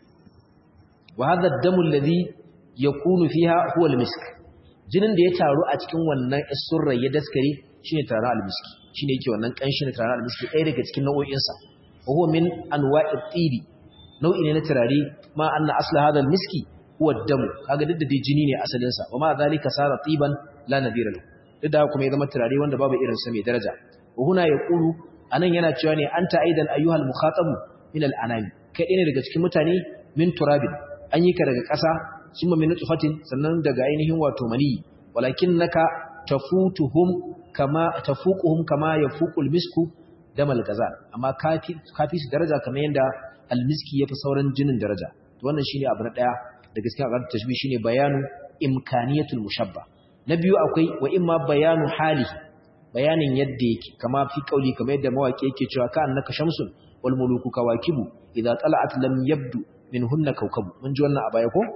wa hadha ad-damu alladhi yakunu fiha huwa al-misk jinin da ya taru a cikin wannan isurra ya daskare shine tarar al-miski shine yake wannan kanshin tarar al-miski ɗaya daga cikin nau'o'in sa wa huwa min anwa'i tibi nau'i ne na turare ma anna asla hadha al-miski huwa ad-damu kaga duk da dai jini ne asalin sa wa ma zalika sara tiban la nadira lahu duk da kuma ya zama turare wanda babu irin sa mai daraja wa huna yaqulu anan yana cewa ne anta aidan ayyuhal mukhatabu min al-anami kai ɗaya ne daga cikin mutane min turabin an yi ka daga ƙasa summa min nutfatin sannan daga ainihin wato mani walakinnaka tafutuhum kama tafuquhum kama yafuqul misku damal gazal amma kafi kafi su daraja kamar yanda almiski yafi sauran jinin daraja to wannan shine abu na daya da gaskiya ga tashbih shine bayanu imkaniyatul mushabba na biyu akwai wa imma bayanu halihi bayanin yadda yake kama fi kauli kamar yadda mawaki yake cewa ka annaka shamsun wal muluku kawakibu idza tala'at lam yabdu minhunna kawkabu mun ji wannan a baya ko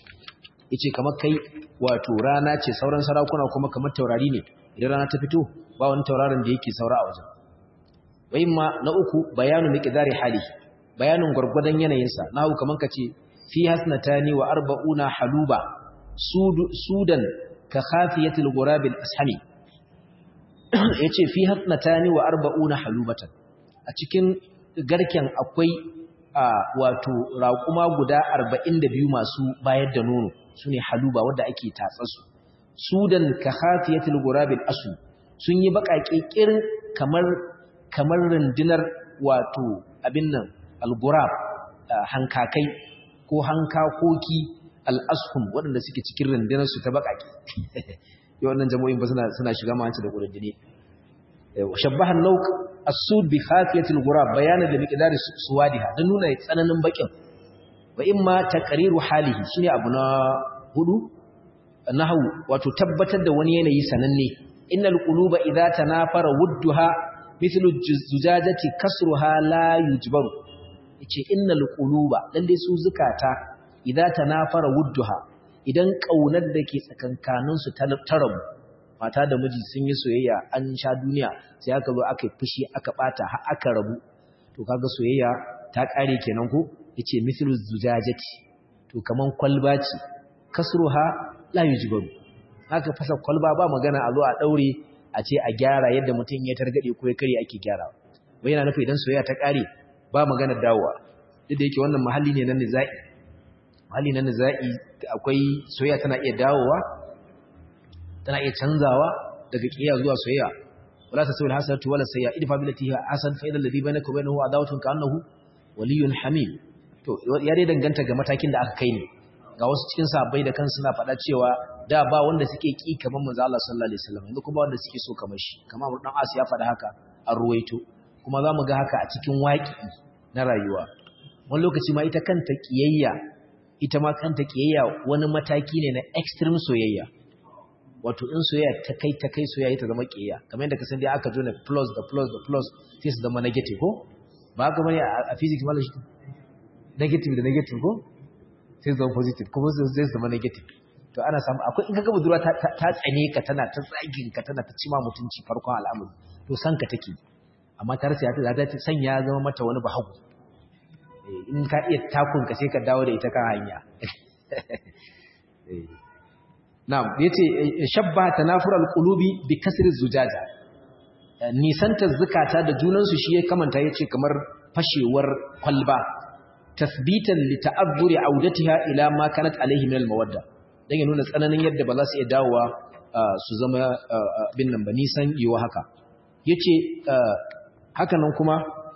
yace kamar kai wato rana ce sauran sarakuna kuma kamar taurari ne idan rana ta fito ba wani tauraron da yake saura a wajen wai ma na uku bayanu miqdari hali bayanin gurgurdan yanayinsa nahu kaman kace fi hasnatani wa arba'una haluba sudan ka khafiyatil ghurabil ashami yace fi hasnatani wa arba'una halubatan a cikin garken akwai wato raƙuma guda 42 masu bayar da nono sune haluba wanda ake tatsasu sudan ka khafiyatil ghurabil asu sun yi baƙaƙe kirin kamar kamar rundunar wato abin nan al-ghurab hankakai ko hankakoki al-ashum waɗanda suke cikin rundunar su ta baƙaƙe yau wannan jami'in ba suna suna shiga mahanci da ƙudin shabbaha nauk as-sud bi khafiyatil ghurab bayanan da miqdar suwadiha dan nuna tsananin bakin wa imma taqriru halihi shine abu na hudu nahwu wato tabbatar da wani yanayi sananne innal quluba idza tanafara wudduha mithlu zujajati kasruha la yujbaru yace innal quluba dan dai su zukata idza tanafara wudduha idan kaunar da ke tsakankanin su ta rabu mata da miji sun yi soyayya an sha duniya sai aka zo aka yi fushi aka bata har aka rabu to kaga soyayya ta kare kenan ko yace mithlu zujajati to kaman kwalba ce kasruha la yujbaru haka fasa kwalba ba magana a zo a daure a ce a gyara yadda mutum ya targade ko ya kare ake gyarawa wai yana nufi idan soyayya ta kare ba magana dawowa duk da yake wannan mahalli ne na nizai mahalli na nizai akwai soyayya tana iya dawowa tana iya canzawa daga kiyaya zuwa soyayya wala tasawil hasanatu wala sayya idfa billati hiya hasan fa idal ladhi bainaka wa bainahu adawatun ka'annahu waliyyun hamim to ya dai danganta ga matakin da aka kai ne ga wasu cikin sahabbai da kansu suna faɗa cewa da ba wanda suke ki kamar manzo Allah sallallahu alaihi wasallam yanzu kuma wanda suke so kamar shi kamar Abu Dan As ya faɗa haka an ruwaito kuma zamu ga haka a cikin waki na rayuwa wani lokaci ma ita kanta kiyayya ita ma kanta kiyayya wani mataki ne na extreme soyayya wato in soyayya ta kai ta kai soyayya ta zama kiyayya kamar yadda ka san dai aka jona plus da plus da plus sai su zama negative ko ba haka bane a physics mallam shi negative da negative ko sai zama positive kuma zai zama negative to ana samu akwai in kaga budurwa ta tsane ka tana ta tsagin ka tana ta cima mutunci farkon al'amari to san ka take amma ta rasa ta ta san ya zama mata wani bahagu in ka iya takun ka sai ka dawo da ita kan hanya na'am yace shabba tanafur al-qulubi bi kasri zujaja nisanta zukata da junan su shi ya kamanta yace kamar fashewar kwalba tasbitan li ta'azzuri audatiha ila ma kanat alaihi min al-mawadda dan ya nuna tsananin yadda ba za su iya dawowa su zama bin nan ba nisan yiwa haka yace haka nan kuma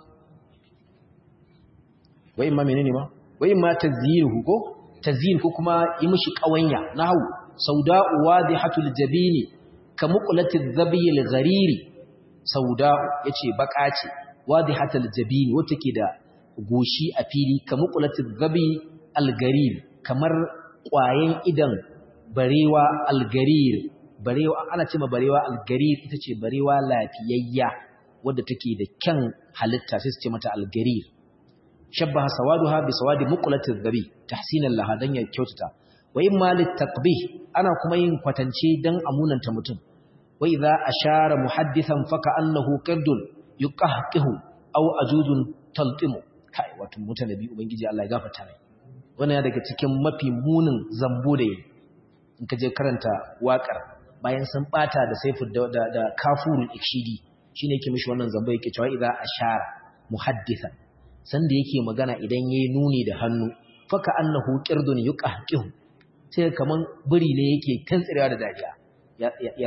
wai ma menene ma wai ma tazyihu ko tazyin ko kuma yi mishi kawanya nahu sauda'u wadihatul jabini kamuqlatiz zabil ghariri sauda'u yace baka ce wadihatul jabini wata ke da goshi a fili kamuqlatiz zabi algarir kamar kwayen idan barewa algarir barewa ana cewa barewa algarir ita ce barewa lafiyayya wadda take da kyan halitta sai su ce mata algarir shabbaha sawaduha bi sawadi muqlatiz zabi tahsinan laha dan ya kyautata wa imma litaqbih ana kuma yin kwatance dan amunanta mutum wa idza ashara muhaddithan faka annahu qirdun yuqahqihu aw ajudun taltimu kai wato mutanabi ubangiji Allah ya gafarta mai wannan daga cikin mafi munin zambo da yi in ka je karanta waƙar bayan sun bata da saifu da da kafurul ikshidi shine yake mishi wannan zambo yake cewa idza ashara muhaddithan sanda yake magana idan yayi nuni da hannu faka annahu qirdun yuqahqihu sai kaman buri ne yake tantsirewa da dariya ya ya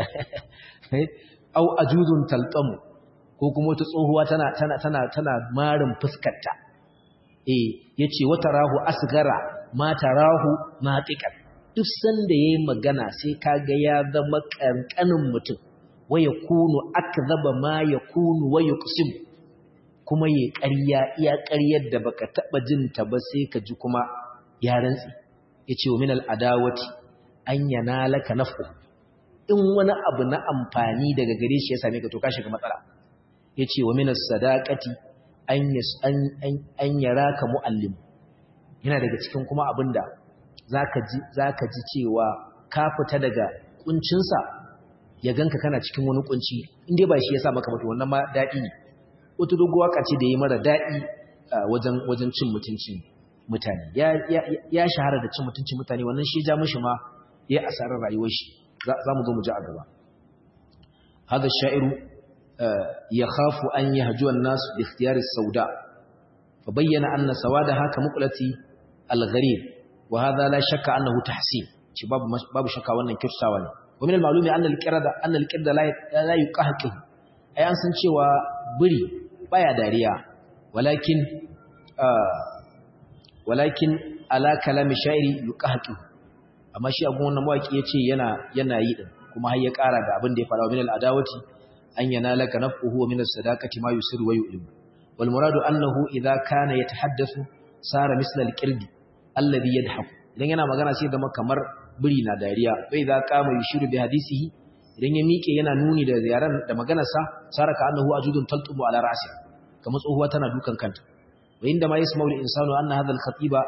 au ajuzun talqamu ko kuma wata tsohuwa tana tana tana tana marin fuskarta eh yace wata rahu asgara ma tarahu natiqan duk sanda yayi magana sai kaga ya zama kankanin mutum waya kunu akzaba ma yakunu wa yuqsim kuma yayi ƙarya iya ƙaryar da baka taba jin ta ba sai ka ji kuma ya rantsi yace wa minal adawati an yanalaka nafu in wani abu na amfani daga gare shi ya same ka to ka shiga matsala yace wa minas sadaqati an an yaraka muallim yana daga cikin kuma abinda zaka ji zaka ji cewa ka fita daga kuncinsa ya ganka kana cikin wani kunci inde ba shi yasa maka mutu wannan ma dadi ne wata doguwa kace da yi mara dadi wajen wajen cin mutunci mutane ya ya shahara da cin mutunci mutane wannan shi ja mishi ma ya asarar rayuwar shi za mu zo mu ji a gaba hada sha'iru يخاف أن يهجو الناس باختيار السوداء فبين أن سوادها كمقلة الغريب وهذا لا شك أنه تحسين باب باب شك وأن كرساوان ومن المعلوم أن الكرد أن الكرد لا لا يقهقه أي أن سنشي وبري بايا داريا ولكن آه ولكن على كلام الشاعر يقهقه amma shi abun wannan mawaki yace yana yana yi din kuma har ya kara da abin da ya fara min al-adawati an yanalaka naf'uhu min as-sadaqati ma yusiru wa yu'lim wal muradu annahu idha kana yatahaddathu sara misla al-qird alladhi yadhaku idan yana magana sai zama kamar biri na dariya bai za kama yushiru bi hadisihi idan ya miƙe yana nuni da ziyaran da maganarsa sara ka annahu ajudun taltubu ala ra'si kamar tsohuwa tana dukan kanta wa inda ma yasma'u al-insanu anna hadha al-khatiba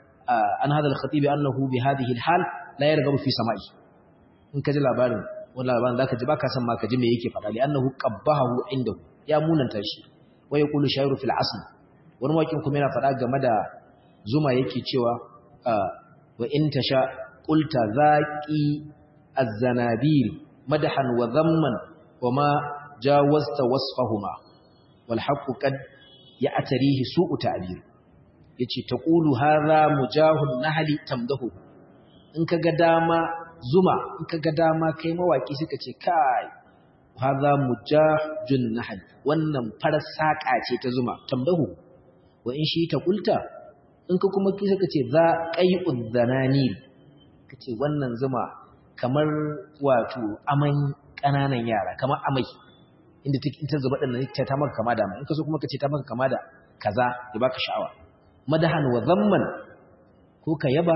an hadha al-khatib annahu bi hadhihi al-hal la yarghabu fi sama'i in ka ji labarin wannan labarin zaka ji baka san ma ka ji me yake faɗa li annahu qabbahu indahu ya munanta shi wa yaqulu shayru fil asl wani wakin kuma yana faɗa game da zuma yake cewa wa in tasha qulta zaqi az-zanabil madahan wa dhamman wa ma jawazta wasfahuma wal haqqu qad ya'tarihi su'u ta'bir yace taqulu hadha mujahun nahli tamdahu in kaga dama zuma in kaga dama kai mawaki suka ce kai hadha mujahun nahl wannan farar saka ce ta zuma tamdahu wa in shi ta kulta in ka kuma kisa kace za qai'ud zananil kace wannan zuma kamar wato aman kananan yara kamar amai inda take ta zuba din ta ta maka kama da mai in ka so kuma kace ta maka kama da kaza ya baka sha'awa madahan wa zamman ko ka yaba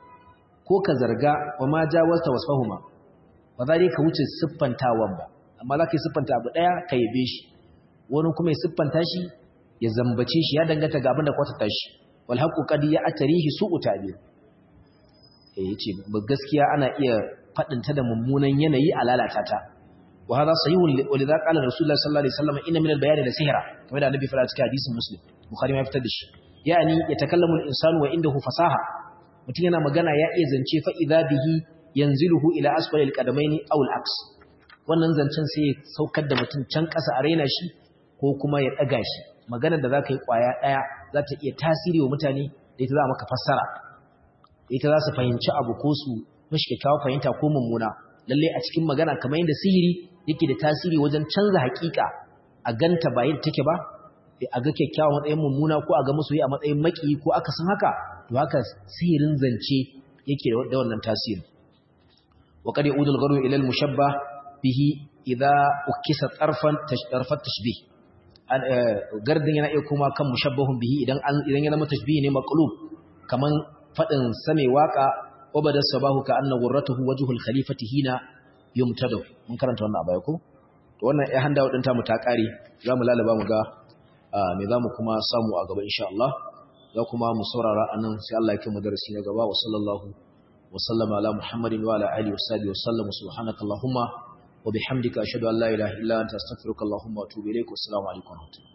ko ka zarga wa ma jawazta wasfahuma ba za ka wuce siffantawan ba amma za ka yi siffanta abu ɗaya ka yabe shi wani kuma ya siffanta shi ya zambace shi ya danganta ga abin da kwatata shi wal haqqu qad ya'tarihi su'u ta'bir yace gaskiya ana iya fadin ta da mummunan yanayi a lalata ta wa hada sahihun wa lidha qala rasulullah sallallahu alaihi wasallam inna min al-bayani la sihra kamar da annabi fara cikin hadisin muslim bukhari ma fitar da shi yani yatakallamu al-insanu wa indahu fasaha mutum yana magana ya iya zance fa idha bihi yanziluhu ila asfali al-qadamaini aw al-aks wannan zancen sai ya saukar da mutum can ƙasa a raina shi ko kuma ya ɗaga shi maganar da za ka yi ƙwaya ɗaya za ta iya tasiri wa mutane da ita za a maka fassara da ita za su fahimci abu ko su mashi kyakkyawar fahimta ko mummuna lallai a cikin magana kamar yadda sihiri yake da tasiri wajen canza haƙiƙa a ganta ba yadda take ba a ga kyakkyawa matsayin mummuna ko a ga masoyi a matsayin maki ko aka san haka to haka sihirin zance yake da wannan tasiri wa qad yaudu al-gharu ila al-mushabbah bihi idza ukisa tarfan tarfat tashbih gardin yana iya kuma kan mushabbahun bihi idan an idan ya zama tashbih ne maqlub kaman fadin same waka wabada sabahu ka anna ghurratuhu wajhul khalifati hina yumtadu mun karanta wannan abaya ko to wannan ya handa wadanta mu ta kare zamu lalaba mu ga me zamu kuma samu a gaba insha Allah za kuma mu saurara anan sai Allah ya kai mu darasi na gaba wa sallallahu wa sallama ala muhammadin wa ala alihi wa sahbihi wa sallam subhanakallahumma وبحمدك أشهد أن لا إله إلا أنت أستغفرك اللهم وأتوب إليك والسلام عليكم ورحمة الله